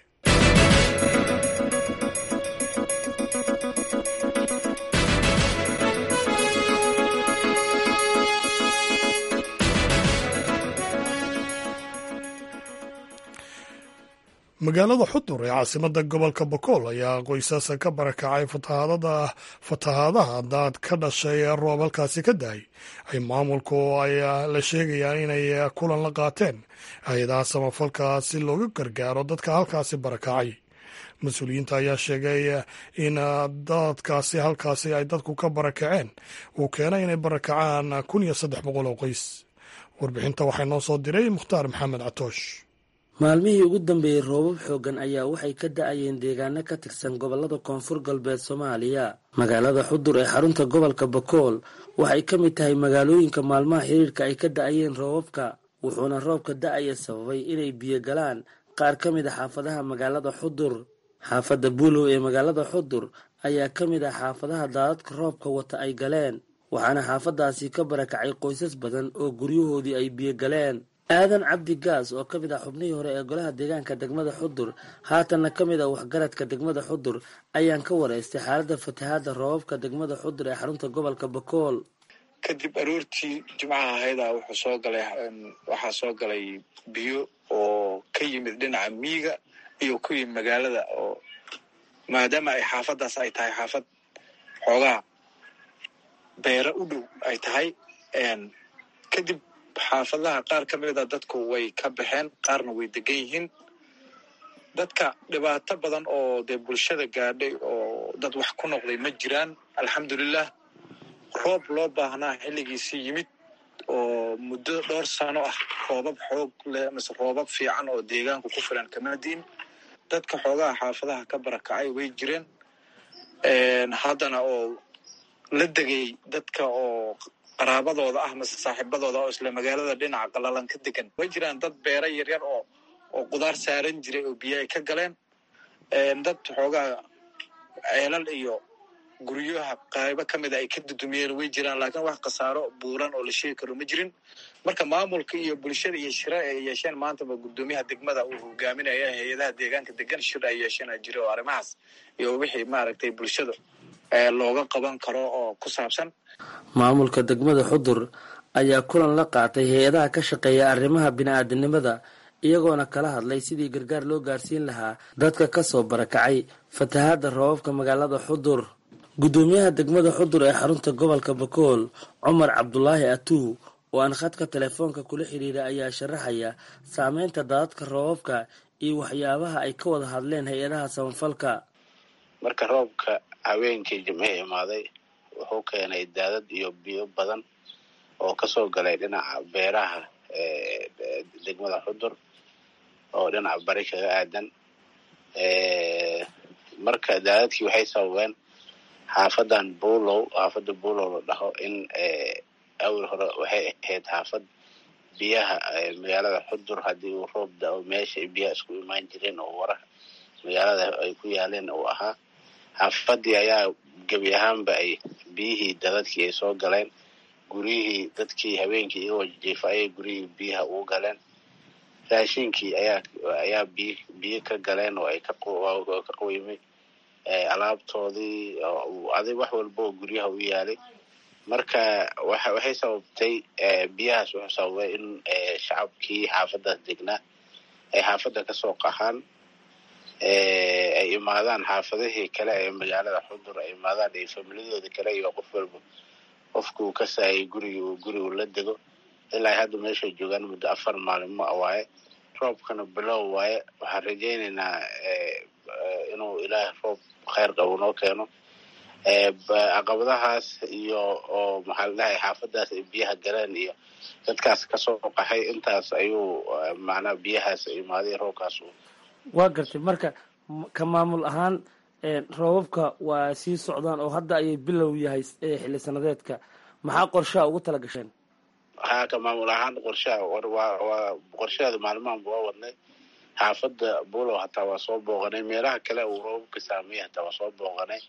magaalada xudur ee caasimada gobolka bokool ayaa qoysas ka barakacay fatahaadaha daad ka dhashay ee roob halkaasi ka dahay ay maamulku ay la sheegayaan inay kulan la qaateen hay-adaha samafalka si looga gargaaro dadka halkaasi barakacay mas-uuliyiinta ayaa sheegay in dadkaasi halkaasi ay dadku ka barakaceen uu keenay inay barakacaan kun iyo saddex boqol oo qoys warbixinta waxaa noo soo diray mukhtaar maxamed catoosh maalmihii ugu dambeeyey roobab xooggan ayaa waxay ka da-ayeen deegaano ka tirsan gobollada koonfur galbeed soomaaliya magaalada xudur ee xarunta gobolka bakool waxay ka mid tahay magaalooyinka maalmaha xiriirka ay ka da-ayeen roobabka wuxuuna roobka da-aya sababay inay biyo galaan qaar ka mid a xaafadaha magaalada xudur xaafadda buulow ee magaalada xudur ayaa ka mid ah xaafadaha daadadka roobka wata ay galeen waxaana xaafadaasi ka barakacay qoysas badan oo guryahoodii ay biyo galeen aadan cabdi gaas oo ka mid ah xubnihii hore ee golaha deegaanka degmada xudur haatanna ka mid ah waxgaradka degmada xudur ayaan ka wareystay xaaladda fatahaadda roobabka degmada xudur ee xarunta gobolka bakool kadib aroortii jimcaha ahayda wuxuu soo galay waxaa soo galay biyo oo ka yimid dhinaca miiga iyo ku yimid magaalada oo maadaama ay xaafaddaas ay tahay xaafad xoogaa beera u dhow ay tahay kadib xaafadaha qaar ka mida dadku way ka baxeen qaarna way degan yihiin dadka dhibaato badan oo dee bulshada gaadhay oo dad wax ku noqday ma jiraan alxamdulilah roob loo baahnaa xilligiisii yimid oo muddo dhowr sano ah roobab xoog leh mise roobab fiican oo deegaanku ku filan kama diin dadka xoogaha xaafadaha ka barakacay way jireen haddana oo la degay dadka oo qaraabadooda ah mase saaxiibadooda oo isla magaalada dhinaca qalalan ka degan way jiraan dad beera yaryar oo oo qudaar saaran jiray oo biyo ay ka galeen dad xoogaa ceelal iyo guryaha qaybo ka mida ay ka dudumiyeen way jiraan laakiin wax khasaaro buuran oo la sheegi karo ma jirin marka maamulka iyo bulshada iyo shira ay yeesheen maantaba guddoomiyaha degmada uu hogaaminaya hay-adaha deegaanka degan shir ay yeesheen jira oo arrimahaas iyo wixii maaragtay bulshada looga qaban karo oo ku saabsan maamulka degmada xudur ayaa kulan la qaatay hay-adaha ka shaqeeya arrimaha bini-aadinimada iyagoona kala hadlay sidii gargaar loo gaarsiin lahaa dadka kasoo barakacay fatahaada roobabka magaalada xudur guddoomiyaha degmada xudur ee xarunta gobolka bakool cumar cabdulaahi atuu oo aan khadka telefoonka kula xidhiira ayaa sharaxaya saameynta daadadka roobabka iyo waxyaabaha ay ka wada hadleen hay-adaha samafalka marka roobka haweenkii jimce imaaday wuxuu keenay daadad iyo biyo badan oo kasoo galay dhinaca beeraha degmada xudur oo dhinaca bari kaga aadan marka daadadkii waxay sababeen xaafadan buulow xaafada buulow la dhaho in awal hore waxay ahayd xaafad biyaha magaalada xudur haddii uu roob da-o meesha biyaha isku imaan jireen oo waraha magaalada ay ku yaaleen uu ahaa xaafadii ayaa gebi ahaanba ay biyihii dadadkii ay soo galeen guryihii dadkii habeenkii iyagoo jiifa ayay guryihii biyaha ugu galeen raashinkii ayaa ayaa biy biyo ka galeen oo ay ka ka qoymay alaabtoodii adig wax walba oo guryaha u yaalay marka waxa waxay sababtay biyahaas wuxuu sababay in shacabkii xaafadaas degnaa ay xaafadda kasoo qaxaan ay imaadaan xaafadihii kale ee magaalada xudur ay imaadaan iyo familiyadooda kale iyo qof walba qofkuu ka saayay gurigi uu gurigu la dego ilaa hadda meeshay joogaan muddo afar maalimo a waaye roobkana bilow waaye waxaan rajaynaynaa inuu ilaah roob kheyr qabo noo keeno caqabadahaas iyo oo maxaa la dhahay xaafadaas ay biyaha galeen iyo dadkaas kasoo qaxay intaas ayuu macnaa biyahaas imaaday roobkaas waa gartay marka ka maamul ahaan roobabka waa sii socdaan oo hadda ayay bilow yahay xilli sanadeedka maxaa qorshaha ugu tala gasheen haa ka maamul ahaan qorshaha waa qorshaheeda maalmahanba waa wadnay xaafadda bulow hataa waa soo booqanay meelaha kale uu roobabka saameeyey hataa waa soo booqanay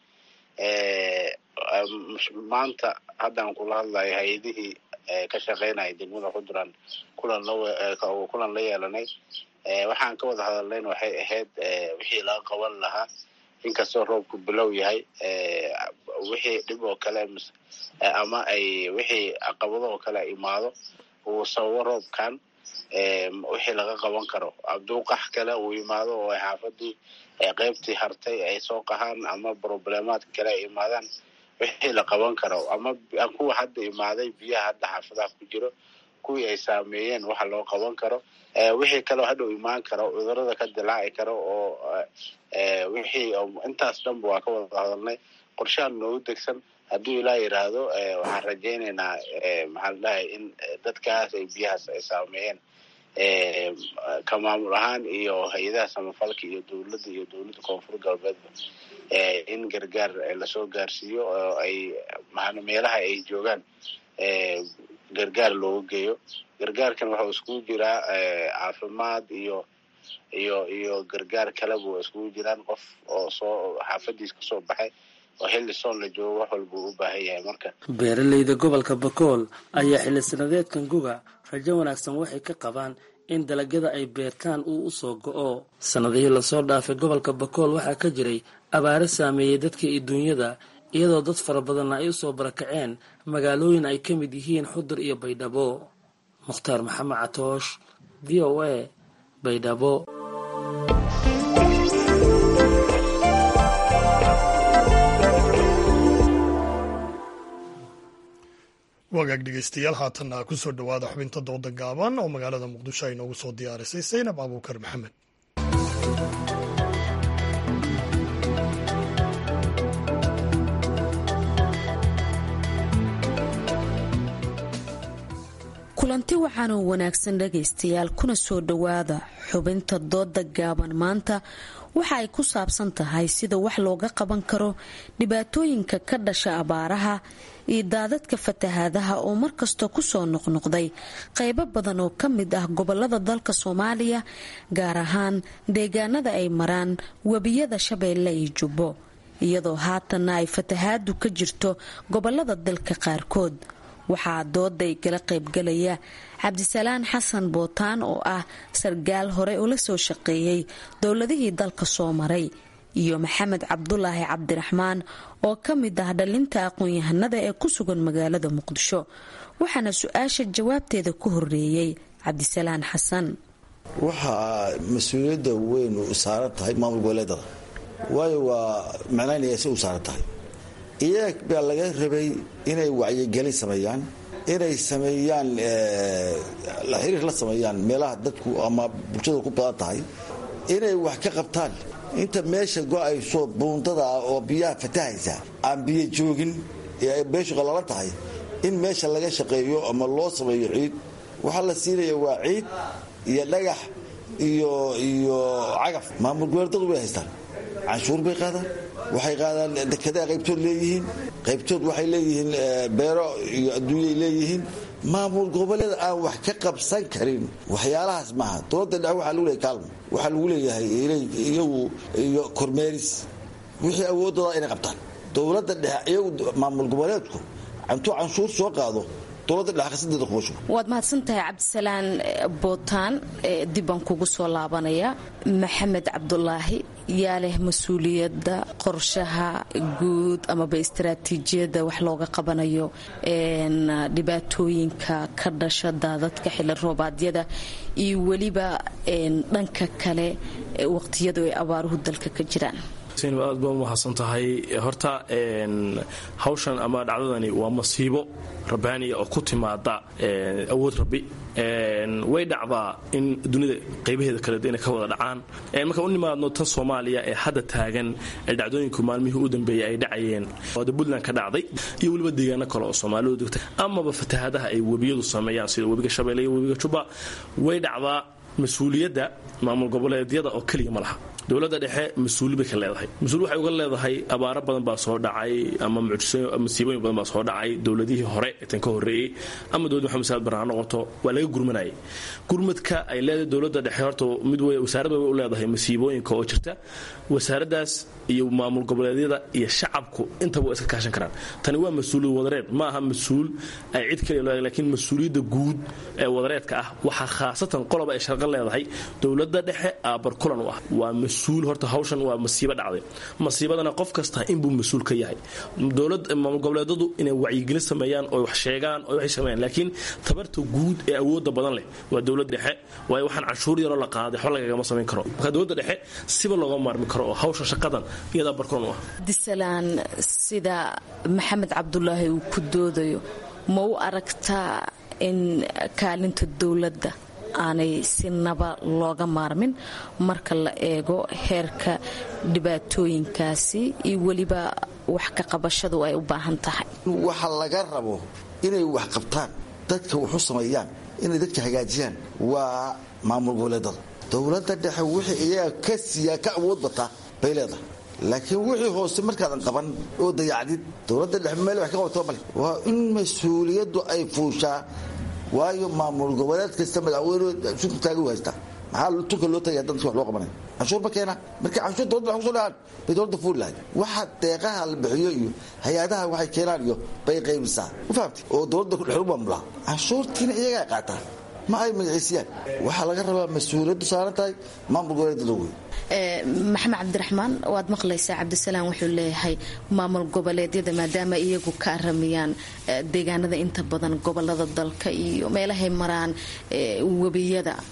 maanta haddaan kula hadlayo hay-adihii ka shaqeynaya degmada xuduran kulan la kulan la yeelanay waxaan ka wada hadalnayn waxay ahayd wixii laga qaban lahaa inkastoo roobku bilow yahay wixii dhib oo kale ama ay wixii caqabado oo kale imaado uu sababo roobkan wixii laga qaban karo abduuqax kale uu imaado oo xaafadii qeybtii hartay ay soo qahaan ama problemaad kale ay imaadaan wixii la qaban karo ama kuwa hadda imaaday biyaha hadda xaafadaha ku jiro kuwii ay saameeyeen waxa loo qaban karo wixii kaleo hadhow imaan karo cudurada ka dilaaci karo oo wixii intaas dhanba waa ka wada hadalnay qorshahan noogu degsan hadduu ilaa yidhaahdo waxaan rajaynaynaa maxaa la dhahay in dadkaas ay biyahaas ay saameeyeen ka maamul ahaan iyo hay-adaha samafalka iyo dowladda iyo dowladda koonfur galbeedba in gargaar lasoo gaarsiiyo oo ay maa meelaha ay joogaan gargaar looga geeyo gargaarkan waxau iskugu jiraa caafimaad iyo iyo iyo gargaar kaleba waa iskugu jiraan qof oo soo xaafadiis kasoo baxay oo xilli soon la joogo wax walba uu u baahan yahay marka beeraleyda gobolka bakool ayaa xilli sanadeedkan guga rajo wanaagsan waxay ka qabaan in dalagyada ay beertaan uu usoo go-o sanadihii lasoo dhaafay gobolka bakool waxaa ka jiray abaaro saameeyey dadka iyo duunyada iyadoo dad fara badanna ay usoo barakaceen magaalooyin ay ka mid yihiin xudur iyo baydhabo mukhtaar maxamed catoosh v o a baydhabo wagaag dhegeystayaal haatanna ku soo dhowaada xubinta dooda gaaban oo magaalada muqdisho ay noogu soo diyaarisay saynab abuukar maxamed kulanti waxaanuu wanaagsan dhagaystayaal kuna soo dhowaada xubinta dooda gaaban maanta waxa ay ku saabsan tahay sida wax looga qaban karo dhibaatooyinka ka dhasha abaaraha iyo daadadka fatahaadaha oo markasta kusoo noqnoqday qaybo badan oo ka mid ah gobolada dalka soomaaliya gaar ahaan deegaanada ay maraan webiyada shabeelle iyo jubbo iyadoo haatanna ay fatahaadu ka jirto gobolada dalka qaarkood waxaa dooday gala qaybgalaya cabdisalaan xasan bootaan oo ah sargaal hore ula soo shaqeeyey dowladihii dalka soo maray iyo maxamed cabdulaahi cabdiraxmaan oo ka mid ah dhalinta aqoon-yahanada ee ku sugan magaalada muqdisho waxaana su-aasha jawaabteeda ku horeeyey cabdisalaan xasan waxaa mas-uuliyadda weyn u saaran tahay maamul goboleedada waayo waa macnaynaya si u saaran tahay iyaga baa laga rabay inay wacyigelin sameeyaan inay sameeyaan xiriir la sameeyaan meelaha dadku ama bulshada ku badan tahay inay wax ka qabtaan inta meesha go-ayso buundada ah oo biyaha fatahaysa aan biyo joogin ee beeshu qalalan tahay in meesha laga shaqeeyo ama loo sameeyo ciid waxaa la siinaya waa ciid iyo dhagax iyo iyo cagaf maamul goboleedadu way haystaan canshuur bay qaadaan waxay qaadaan dekedaa qaybtood leeyihiin qaybtood waxay leeyihiin beero iyo adduunyay leeyihiin maamul goboleed aan wax ka qabsan karin waxyaalahaas maaha dowladda dhexe waxaa lagu leeyahay kaalmo waxaa lagu leeyahay iyagu iyo kormeeris wixii awoodooda inay qabtaan dowladda dhexe iyagu maamul goboleedku intuu canshuur soo qaado waad mahadsantahay cabdisalaan bootaan dibbaan kugu soo laabanaya maxamed cabdulaahi yaa leh mas-uuliyadda qorshaha guud amaba istaraatiijiyadda wax looga qabanayo dhibaatooyinka ka dhasha daadadka xili roobaadyada iyo weliba dhanka kale waqtiyadu ay abaaruhu dalka ka jiraan aad baa umahadsan tahay horta hawshan ama dhacdadani waa masiibo rabbaaniya oo ku timaada awood rabbi way dhacdaa in dunida qaybaheeda kale inay ka wada dhacaan markaan u nimaadno tan soomaaliya ee hadda taagan ee dhacdooyinku maalmihii u dambeeyay ay dhacayeen ooda puntland ka dhacday iyo weliba deegaano kale oo soomaalidu degta amaba fatahaadaha ay webiyadu sameeyaan sida webiga shabeelle iyo webiga jubba way dhacdaa mas-uuliyadda maamul goboleedyada oo keliya ma laha dowladda dhexe mas-uuli bay ka leedahay mas-uul waxay uga leedahay abaaro badan baa soo dhacay ama masiibooyin badan baa soo dhacay dowladihii hore tan ka horreeyey ama dowlad maxamed saad barre ha noqoto waa laga gurmanayay gurmadka ay leedahay dowladda dhexe horta mid wasaarad way u leedahay masiibooyinka oo jirta wasaaraddaas iyo maamul goboleedyada iyo shacabku intaba waa iska kaashan karaan tani waa mas-uuliyad wadareed ma aha mas-uul ay cid kaliya leedahay laakiin mas-uuliyadda guud ee wadareedka ah waxaa khaasatan qoloba ay sharqo leedahay dowladda dhexe aabar kulan u ah waa mas-uul horta hawshan waa masiibo dhacday masiibadana qof kasta inbuu mas-uul ka yahay dowlad maamul goboleedadu inay wacyigelin sameeyaan oo wax sheegaan oo waxay sameeyaan laakiin tabarta guud ee awoodda badan leh waa dowladda dhexe waayo waxaan canshuur yaroo la qaaday waxba lagagama samayn karo marka dowladda dhexe siba looga maarmi karo oo hawsha shaqadan iyadaa barkulan u ah disalaan sida maxamed cabdulaahi uu ku doodayo ma u aragtaa in kaalinta dowladda aanay si naba looga maarmin marka la eego heerka dhibaatooyinkaasi iyo weliba wax ka qabashadu ay u baahan tahay waxa laga rabo inay wax qabtaan dadka waxu sameeyaan inay dadka hagaajiyaan waa maamul goboleedada dowladda dhexe wixii iyaga ka siiyaa ka awood bataa bay leedahay laakiin wixii hoose markaadan qaban oo dayacdid dowladda dhexe meel wax ka qabato male waa in mas-uuliyaddu ay fuushaa waayo maamul goboleed kasta madaxweyne sunta taagi u haystaa maxaa tunka loo tagaya dadka wax loo qabanay canshuur ma keena marka canshuur dowladda wax kusoo dhahaan bay dowladda fuuli lahayd waxa deeqaha la bixiyo iyo hay-adaha waxay keenaan iyo bay qaybisaa ma fahamti oo dowladda dhexu maamulaa canshuurtiina iyagaa qaataa ma ay magaciisiyaan waxaa laga rabaa mas-uuliyaddu saaran tahay maamul goboleedada wey maxamed cabdiraxmaan waad maqlaysaa cabdisalaan wuxuu leeyahay maamul goboleedyada maadaama iyagu ka aramiyaan deegaanada inta badan gobolada dalka iyo meelahay maraan webiyada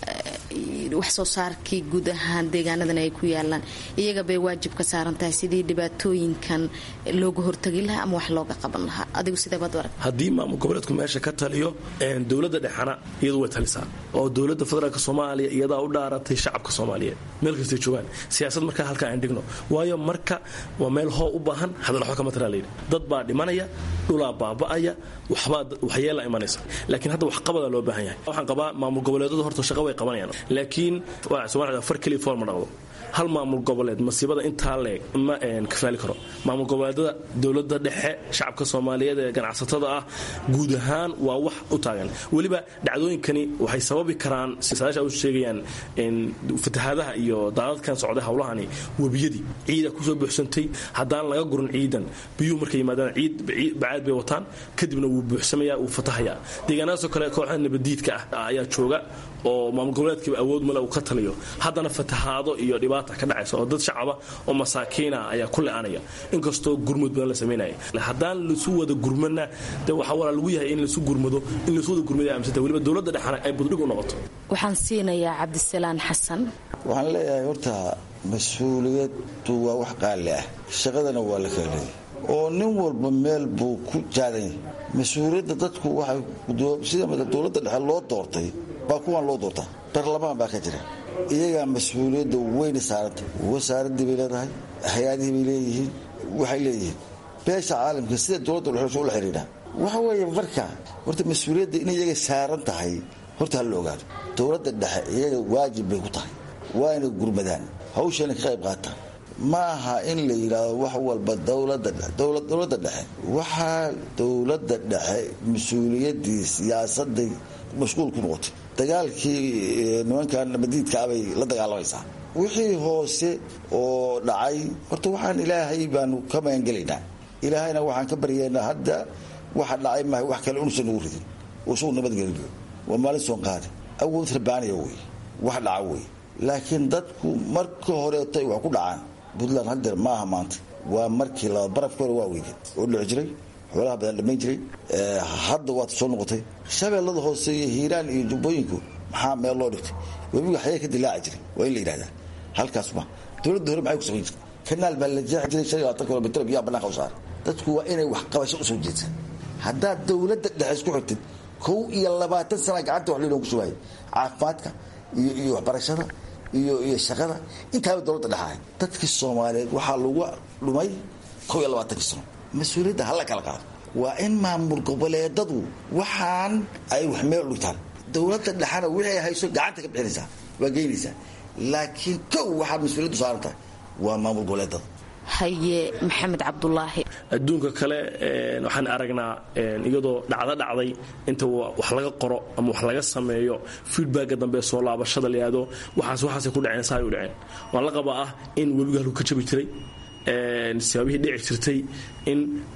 wax soo saarkii guud ahaan deegaanadan ay ku yaalaan iyaga bay waajib ka saaran tahay sidii dhibaatooyinkan looga hortagi lahaa ama wax looga qaban lahaa adigu sideebaad arag haddii maamul goboleedku meesha ka taliyo dowladda dhexana iyadu way talisaa oo dowladda federaalk soomaaliya iyadaa u dhaaratay shacabka soomaaliyeed meel kastay joogaan siyaasad markaa halkaa aan dhigno waayo marka waa meel hoo u baahan hadal waxba kama taraa layidhi dad baa dhimanaya dhulaa baaba'aya waxbaa waxyeela imanaysa laakiin hadda waxqabada loo baahan yahay waxaan qabaa maamul goboleedadu horta shaqo way qabanayaan laakiin somalia far keliya fool ma dhaqdo hal maamul goboleed masiibada intaa leeg ma kafaali karo maamul goboleedada dowlada dhexe shacabka soomaaliyeed ee ganacsatada ah guud ahaan waa wax u taagan weliba dhacdooyinkani waxay sababi karaan saadaasha u sheegayaan fatahaadaha iyo daadadkan socday howlahani webiyadii ciida kusoo buuxsantay haddaan laga gurin ciidan biyuhu markay yimaadaan ciid bacaad bay wataan kadibna wuu buuxsamaya wuu fatahaya deegaanadaasoo kale kooxda nabadiidka ah ayaa jooga oo maamul goboleedkiiba awood male uu ka taliyo haddana fatahaado iyo dhibaata ka dhacaysa oo dad shacaba oo masaakiina ayaa ku le-anaya inkastoo gurmud badan la samaynaya haddaan lasu wada gurmana de waxaa walaa lagu yahay in lasu gurmado in lasu wada gurmada aamsanta weliba dowladda dhexana ay buddhig u noqoto waxaan siinayaa cabdisalaan xasan waxaan leeyahay horta mas-uuliyaddu waa wax qaali ah shaqadana waa la kala leeyahy oo nin walba meel buu ku jaadan yahay mas-uuliyadda dadku waxay sida dowladda dhexe loo doortay baa kuwaan loo doortaa baarlamaan baa ka jira iyagaa mas-uuliyadda weyna saaranta wasaaraddii bay leedahay hay-adihii bay leeyihiin waxay leeyihiin beesha caalamka sida dowladda dhexe ula xidhiidha waxa weeye marka horta mas-uuliyadda in iyaga saaran tahay horta ha la ogaado dowladda dhexe iyaga waajib bay ku tahay waa inay gurmadaan hawshana ka qayb qaataan ma aha in la yidhaahdo wax walba dowladda dhexe waxaa dowladda dhexe mas-uuliyaddii siyaasaday mashquul ku noqotay dagaalkii nimankan nabadiidkaa bay la dagaalamaysaa wixii hoose oo dhacay horta waxaan ilaahay baanu ka magangelaynaa ilaahayna waxaan ka baryaynaa hadda waxa dhacay maha wax kale unusan nagu ridin oo isagu nabadgeliyo waa maalin soon qaadi awood rabaaniya wey wax dhaca wey laakiin dadku marka horeetay wax ku dhacaan puntland hadeer maaha maanta waa markii laba barafka hore waa weydeen oo dhici jiray xoolaha badan dhammayn jiray hadda waad soo noqotay shabeellada hoose iyo hiiraan iyo jubbooyinku maxaa meel loo dhigtay webiga xayee ka dilaaci jiray waa in la yidhahdaa halkaas ma dowladda hore maxay ku samayn jirtay kanaal baa la jeexi jiray shan iyo labaatan kilomitr biyaa bannaanka u saaray dadku waa inay wax qabasho usoo jeedsan haddaad dowladda dhexe isku xigtid kow iyo labaatan sana gacanta wax laynoogu shubaayay caafimaadka iyo iyo waxbarashada iyo iyo shaqada intaaba dowladda dhexahay dadkii soomaaliyeed waxaa lagu dhumay kow iyo labaatankii sano mas-uuliyadda hala kala qaado waa in maamul goboleedadu waxaan ay wax meel dhigtaan dowladda dhexana wixii ay hayso gacanta ka bixinaysaa waa geynaysaa laakiin kow waxaad mas-uuliyaddu saaran tahay waa maamul goboleedada haye maxamed cabdulaahi adduunka kale waxaan aragnaa iyadoo dhacdo dhacday inta wax laga qoro ama wax laga sameeyo feedbacka dambe soo laabashada layado waxaas waxaasay ku dhaceen saay u dhaceen waan la qabaa ah in webiga halku ka jabi jiray sibaabihii dhici jirtay in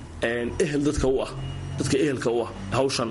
ehel dadka u ah dadka ehelka u ah hawshan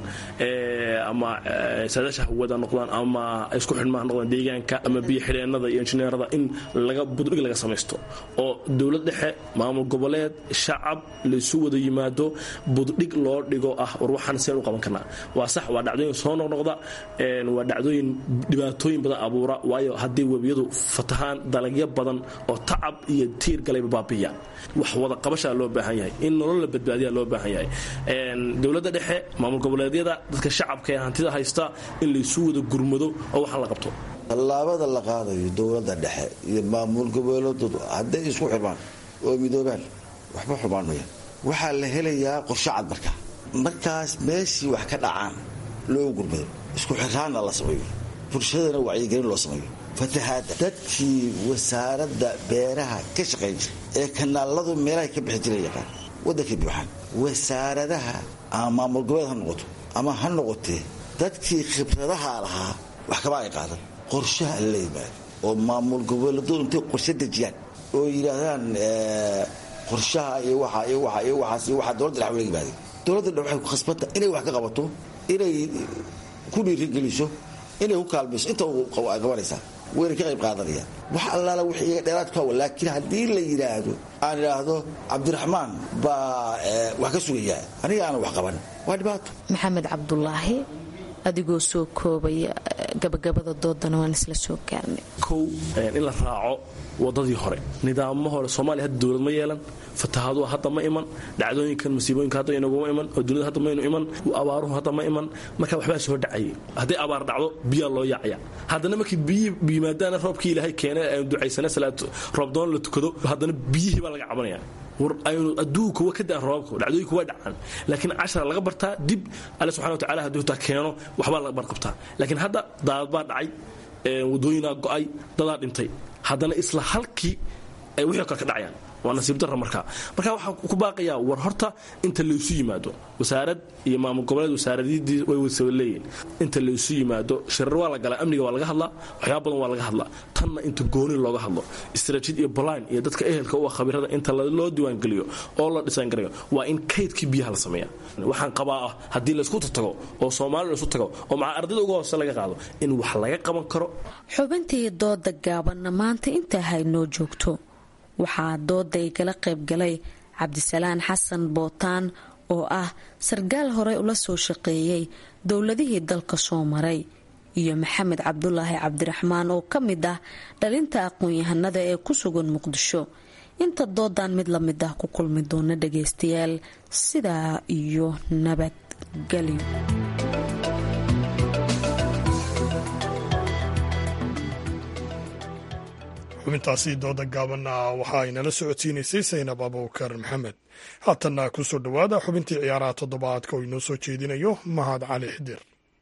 ama saadaasha hawada noqdaan ama isku xidhmaha noqdaan deegaanka ama biyo xidheennada iyo injineerada in laga buddhig laga samaysto oo dowlad dhexe maamul goboleed shacab laysu wada yimaado buddhig loo dhigo ah war waxaan seen u qaban karnaa waa sax waa dhacdooyin soo noqnoqda waa dhacdooyin dhibaatooyin badan abuura waayo haddii webiyadu fatahaan dalagyo badan oo tacab iyo tiir galayba baabiya wax wada qabashaa loo baahan yahay in nolol la badbaadiyaa loo baahan yahay dowladda dhexe maamul goboleedyada dadka shacabka ee hantida haysta in laysu wada gurmado oo waxaan la qabto tallaabada la qaadayo dowladda dhexe iyo maamul goboleedadu hadday isku xirmaan oo midoobaan waxba xumaan maya waxaa la helayaa qorshe cad marka markaas meeshii wax ka dhacaan loo gurmado isku xiraanna la sameeyo bulshadana wacyigelin loo sameeyo fatahaada dadkii wasaaradda beeraha ka shaqayn jira ee kanaaladu meelahay ka bixi jira yaqaan waddankay buuxaan wasaaradaha ama maamul goboleed ha noqoto ama ha noqotee dadkii khibradaha lahaa wax kama ay qaadan qorshaha la yimaado oo maamul goboleedu intay qorshe dejiyaan oo yidhaahdaan qorshaha iyo waxa iyo waxa iyo waxaas iyo waxaa dowladda dhex ula yimaadeen dowladda dhex waxay ku khasbanta inay wax ka qabato inay ku dhiirigeliso inay ku kaalmayso inta qabanaysaa wayna ka qayb qaadanayaan wax allaala wix iyaga dheeraad ku hawa laakiin haddii la yidhaahdo aan idhaahdo cabdiraxmaan baa wax ka sugayaa aniga aanan wax qaban waa dhibaato maxamed cabdulaahi adigoo soo koobaya gabagabada doodana waan isla soo gaarnay kow in la raaco wadadii hore nidaamo hore soomaaliya hadda dowlad ma yeelan fatahaadua hadda ma iman dhacdooyinkan masiibooyinka hadda inaguma iman oo dowlad hadda maynu iman abaaruhu hadda ma iman marka waxbaa soo dhacayay hadday abaar dhacdo biyaa loo yaacaya haddana markii biyi yimaadaana roobkii ilaahay keenay aynu ducaysana salaad roobdoon la tukado haddana biyihii baa laga cabanaya war aynu adduunka wa ka daan roobabka dhacdooyinku waa dhacaan laakiin cashara laga bartaa dib alle subxana watacala hadduu xitaa keeno waxbaa laga barqabtaa laakiin hadda daadad baa dhacay wadooyinaa go'ay dadaa dhintay haddana isla halkii ay wixii kale ka dhacayaan waa nasiib darra markaa marka waxaa ku baaqayaa war horta inta laysu yimaado wasaarad iyo maamul goboleed wasaaradidii way wasa leeyihin inta laysu yimaado shirar waa la galaa amniga waa laga hadlaa waxyaaba badan waa laga hadlaa tanna inta gooni looga hadlo istraatiid iyo baline iyo dadka ehelka u ah khabirada inta loo diiwaangeliyo oo la dhisaangarayo waa in kaydkii biyaha la sameeya waxaan qabaa ah haddii laysku tago oo soomaali laysu tago oo maca ardayda uga hoose laga qaado in wax laga qaban karo xubintii dooda gaabanna maanta intaa haynoo joogto waxaa dooday kala qaybgalay cabdisalaan xasan bootaan oo ah sarkaal horey ula soo shaqeeyay dowladihii dalka soo maray iyo maxamed cabdulaahi cabdiraxmaan oo ka mid ah dhalinta aqoon-yahanada ee ku sugan muqdisho inta doodan mid la mid ah ku kulmi doona dhagaystayaal sidaa iyo nabadgelyo xubintaasi dooda gaabanna waxa ay nala socodsiinaysay saynab abuukar maxamed haatanna ku soo dhowaada xubintii ciyaaraha toddobaadka oo inoo soo jeedinayo mahad cali xidir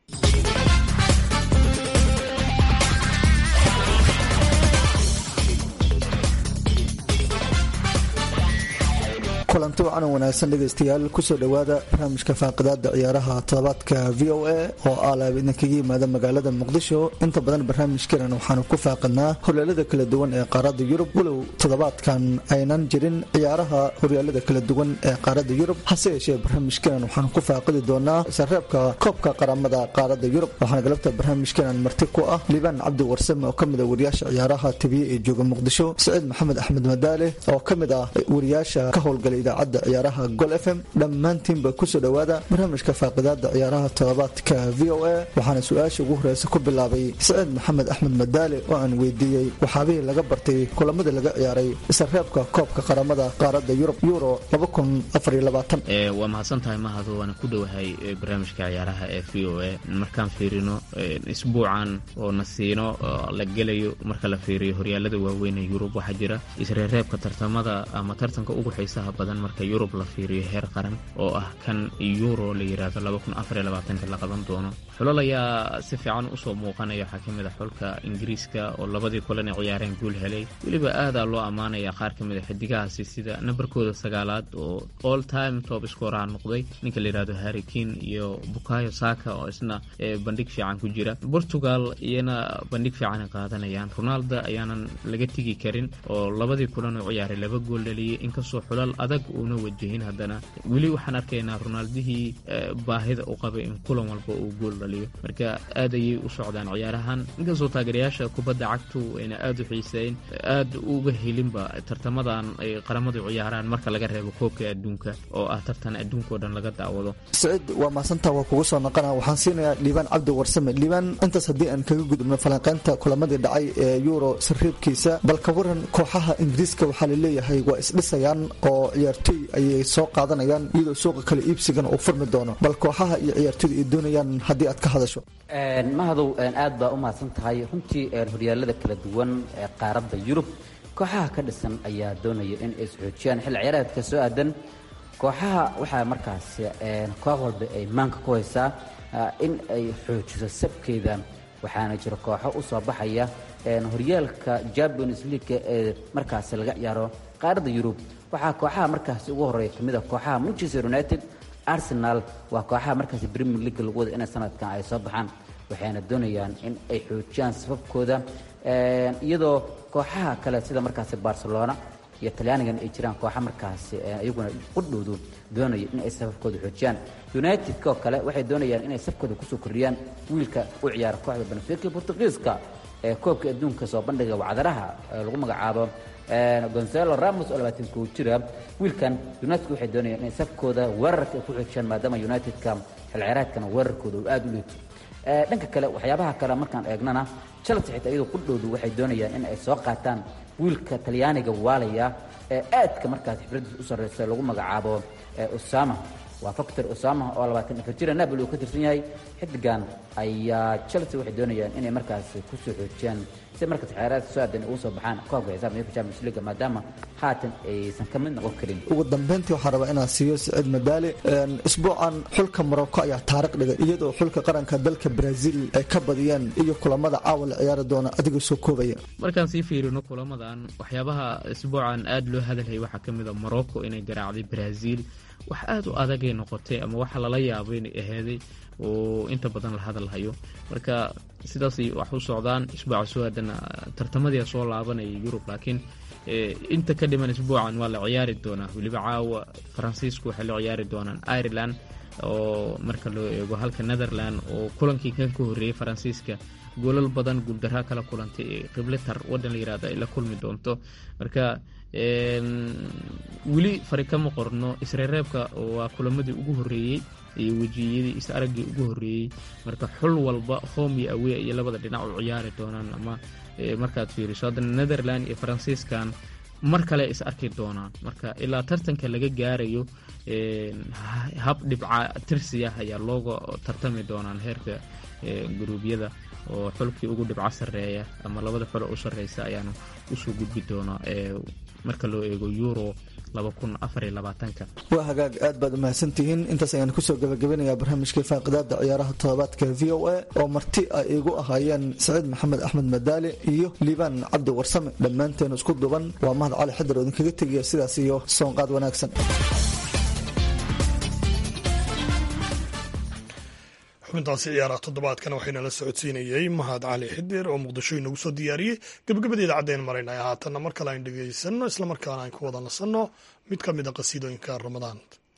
kulanti wacan wanaagsan dhegaystayaal kusoo dhowaada barnaamijka faaqidaada ciyaaraha todobaadka v o a oo aalaab idinkaga yimaada magaalada muqdisho inta badan barnaamijkeenan waxaanu ku faaqidnaa horyaalada kala duwan ee qaarada yurub walow toddobaadkan aynan jirin ciyaaraha horyaalada kala duwan ee qaarada yurub hase yeeshee barnaamijkeenan waxaanu ku faaqidi doonaa sareebka koobka qaramada qaarada yurub waxaana galabta barnaamijkeenan marti ku ah liibaan cabdi warsame oo kamid a wariyaasha ciyaaraha tibiye ee jooga muqdisho saciid maxamed axmed madaale oo kamid ah wariyaasha ka howlgalay idaacadda ciyaaraha gol f m dhammaantiinba kusoo dhowaada barnaamijka faaqidaada ciyaaraha toddobaadka v o a waxaana su-aasha ugu horeysa ku bilaabay saciid maxamed axmed madaale oo aan weydiiyey waxaabihii laga bartay kulamadii laga ciyaaray isareebka koobka qaramada qaarada yurub euro waa mahadsantahay mahado waana ku dhowahay barnaamijka ciyaaraha ee v o a markaan fiirino isbuucan oo na siino la gelayo marka la fiiriyo horyaalada waaweyn ee yurub waxaa jira isreereebka tartamada ama tartanka ugu xiisaha badan marka yurub la fiiriyo heer qaran oo ah kan euro la yidhaahdo la qaban doono xulal ayaa si fiican usoo muuqanaya waxaa ka mid a xulka ingiriiska oo labadii kulan ay ciyaareen guul helay weliba aadaa loo ammaanaya qaar ka mid a xidigahaasi sida nambarkooda sagaalaad oo all time top scoreha noqday ninka la yidhahdo harrikin iyo bukayo saka oo isna bandhig fiican ku jira portugal iyana bandhig fiican qaadanayaan ronaldo ayaanan laga tigi karin oo labadii kulan oo ciyaaray laba gool dhaliyay inkastoo xulal adag uuna wajahin haddana weli waxaan arkaynaa ronaldihii baahida u qabay in kulan walba uu gool dhaliyo marka aad ayay u socdaan ciyaarahan inkastoo taageerayaasha kubadda cagtu ayna aad u xiiseyn aad uga helinba tartamadan ay qaramadu ciyaaraan marka laga reebo koobka adduunka oo ah tartan adduunka oo dhan laga daawado saciid waa mahadsantaa waa kugu soo naqana waxaan siinayaa liibaan cabdi warsame liibaan intaas haddii aan kaga gudubno falanqeynta kulamadii dhacay ee euro sariibkiisa bal ka waran kooxaha ingiriiska waxaa laleeyahay waa isdhisayaan oo ciyaartoy ayay soo qaadanayaan iyadoo suuqa kale iibsigan uu furmi doono bal kooxaha iyo ciyaartoyda ay doonayaan haddii aad ka hadasho mahadow aad baa u mahadsan tahay runtii horyaalada kala duwan ee qaaradda yurub kooxaha ka dhisan ayaa doonaya in ay isxoojiyaan xilli ciyaareedka soo aadan kooxaha waxaa markaas koox walba ay maanka ku haysaa in ay xoojiso sabkeeda waxaana jira kooxo u soo baxaya horyaalka champions league ee markaasi laga ciyaaro qaaradda yurub waxaa kooxaha markaasi ugu horeeya kamid a kooxaha manchester united arsenal waa kooxaha markaasi premier league lagu wada inay sanadkan ay soo baxaan waxayna doonayaan in ay xoojiyaan sababkooda iyadoo kooxaha kale sida markaasi barcelona iyo talyaanigan ay jiraan kooxa markaasi iyaguna qudhoodu doonaya in ay sababkooda xoojiyaan united oo kale waxay doonayaan inay sabkooda kusoo kordhiyaan wiilka u ciyaara kooxda benfica portugiiska ee koobka adduunka soo bandhiga wacdaraha lagu magacaabo gonzalo ramos oo labaatan koo jira wiilkan united waxay doonayaan inay sabkooda weerarka ay ku xoojiyaan maadaama united-ka xilciraadkana weerarkooda uu aada u liito dhanka kale waxyaabaha kale markaan eegnana chelsea xitaa iyadoo ku dhowdu waxay doonayaan in ay soo qaataan wiilka talyaaniga waalaya ee aadka markaas xifradiis u sarreysa lagu magacaabo osama waa factor osama oo labaatan afar jira napoli uu ka tirsan yahay xidigan ayaa chelsea waxay doonayaan inay markaas kusoo xoojiyaan si markaas xeeraadka soo aadan ugu soo baxaan koobka xisaab niyadka champions league maadaama haatan aysan ka mid noqon karin ugu dambeyntii waxaan rabaa inaan siiyo siciid madaali isbuucan xulka morocco ayaa taariikh dhigay iyadoo xulka qaranka dalka brazil ay ka badiyeen iyo kulamada caawa la ciyaari doona adigoo soo koobaya markaan sii fiirino kulamadan waxyaabaha isbuucan aada loo hadalhayay waxaa ka mid a morocco inay garaacday brazil wax aada u adagay noqotay ama waxa lala yaabay inay aheeday oo inta badan la hadalhayo marka sidaasay wax u socdaan isbuuca soo aadana tartamadii soo laabanaya yurub laakiin inta ka dhiman isbuucan waa la ciyaari doonaa weliba caawa faransiisku waxay la ciyaari doonaan ireland oo marka loo eego halka netherland oo kulankii kan ka horreeyey faransiiska goolal badan guuldaraa kala kulantay ee qibletar waddan la yirahdo ay la kulmi doonto marka weli fari kama qorno isreereebka waa kulamadii ugu horreeyey iyo wejiyadii is araggii ugu horreeyey marka xul walba home iyo awey iyo labada dhinac u ciyaari doonaan ama markaad fiiriso haddana netherland iyo faransiiskan mar kale is arki doonaan marka ilaa tartanka laga gaarayo hab dhibca tirsiya ayaa looga tartami doonaan heerka guruubyada oo xulkii ugu dhibco sarreeya ama labada xulo u sarreysa ayaana usoo gudbi doona marka loo eego euro waa hagaag aad baad umahadsantihiin intaas ayaan kusoo gabagabinayaa barnaamijkii faaqidaada ciyaaraha todobaadka v o a oo marti ay iigu ahaayeen saciid maxamed axmed madaali iyo liibaan cabdi warsame dhammaanteen isku duban waa mahad cali xadar oo idinkaga tegaya sidaas iyo soonqaad wanaagsan xubintaasi ciyaaraha toddobaadkan waxayna la socodsiinayey mahad cali xidir oo muqdisho inagu soo diyaariyey gebagabadeeda caddayn maraynay haatanna mar kale aynu dhegaysanno islamarkaana aan ku wada nasanno mid ka mid a qasiidooyinka ramadaan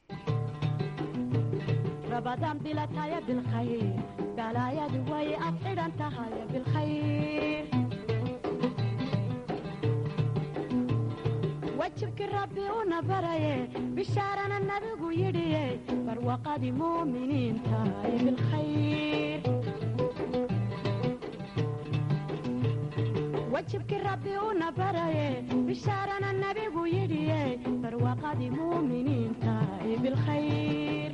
wajibki rabbi una baraye bishaarana nabigu yidhiye barwaqadii muuminiinta ay bilkhayr wajibki rabbi una baraye bishaarana nabigu yidhiye barwaqadii muuminiinta ay bilkhayr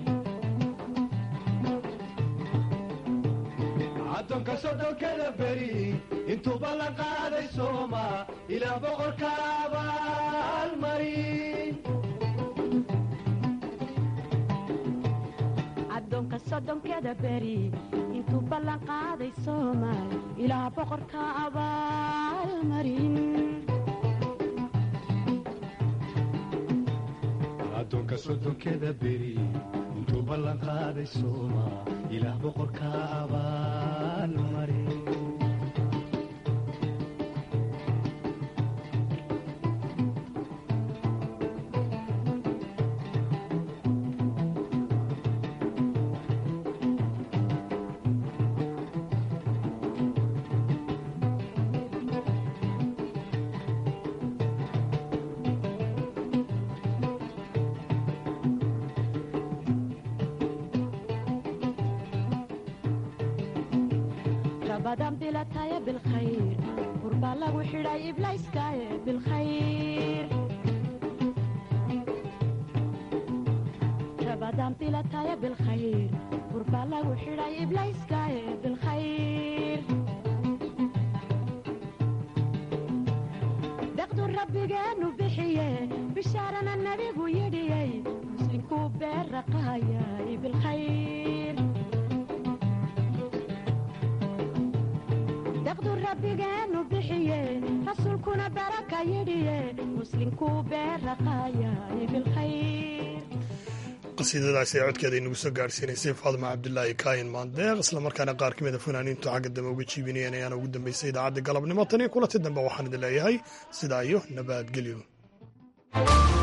addoonka sodhonkada beri intuuba la qaaday sooma ilaa boqorka abaalmarin addoonka soddonkeda beri intuu ballan qaaday soomaal ilaa boqorka abaalmarin addoonka soddonkeda beri intuu ballan qaaday sooma ilaah boqorka abaalmarin rabadan bilataya bilkhayr qurbaa lagu xidhay iblayskaaye bilkhayr rabadan bilataya bilkhayr qurbaa lagu xidhay iblayskaaye bilkhayr deqdu rabbigeenu bixiye bishaarana nabigu yidhiyey muslimkuu beerraqaayay bilkhayr daqdu rabbigeenu bixiye rasuulkuna baraka yidhiye muslimkuu beerraqaayay bilkhayr qasiidadaasi ee codkeeda inagu soo gaadhsiinaysay faadima cabdulaahi kaayin maandeeq islamarkaana qaar ka mida fanaaniintu xagga dambe uga jiibinayeen ayaana ugu dambeysay idaacadda galabnimo tan iyo kulanti dambe waxaan idin leeyahay sidaa iyo nabadgelyo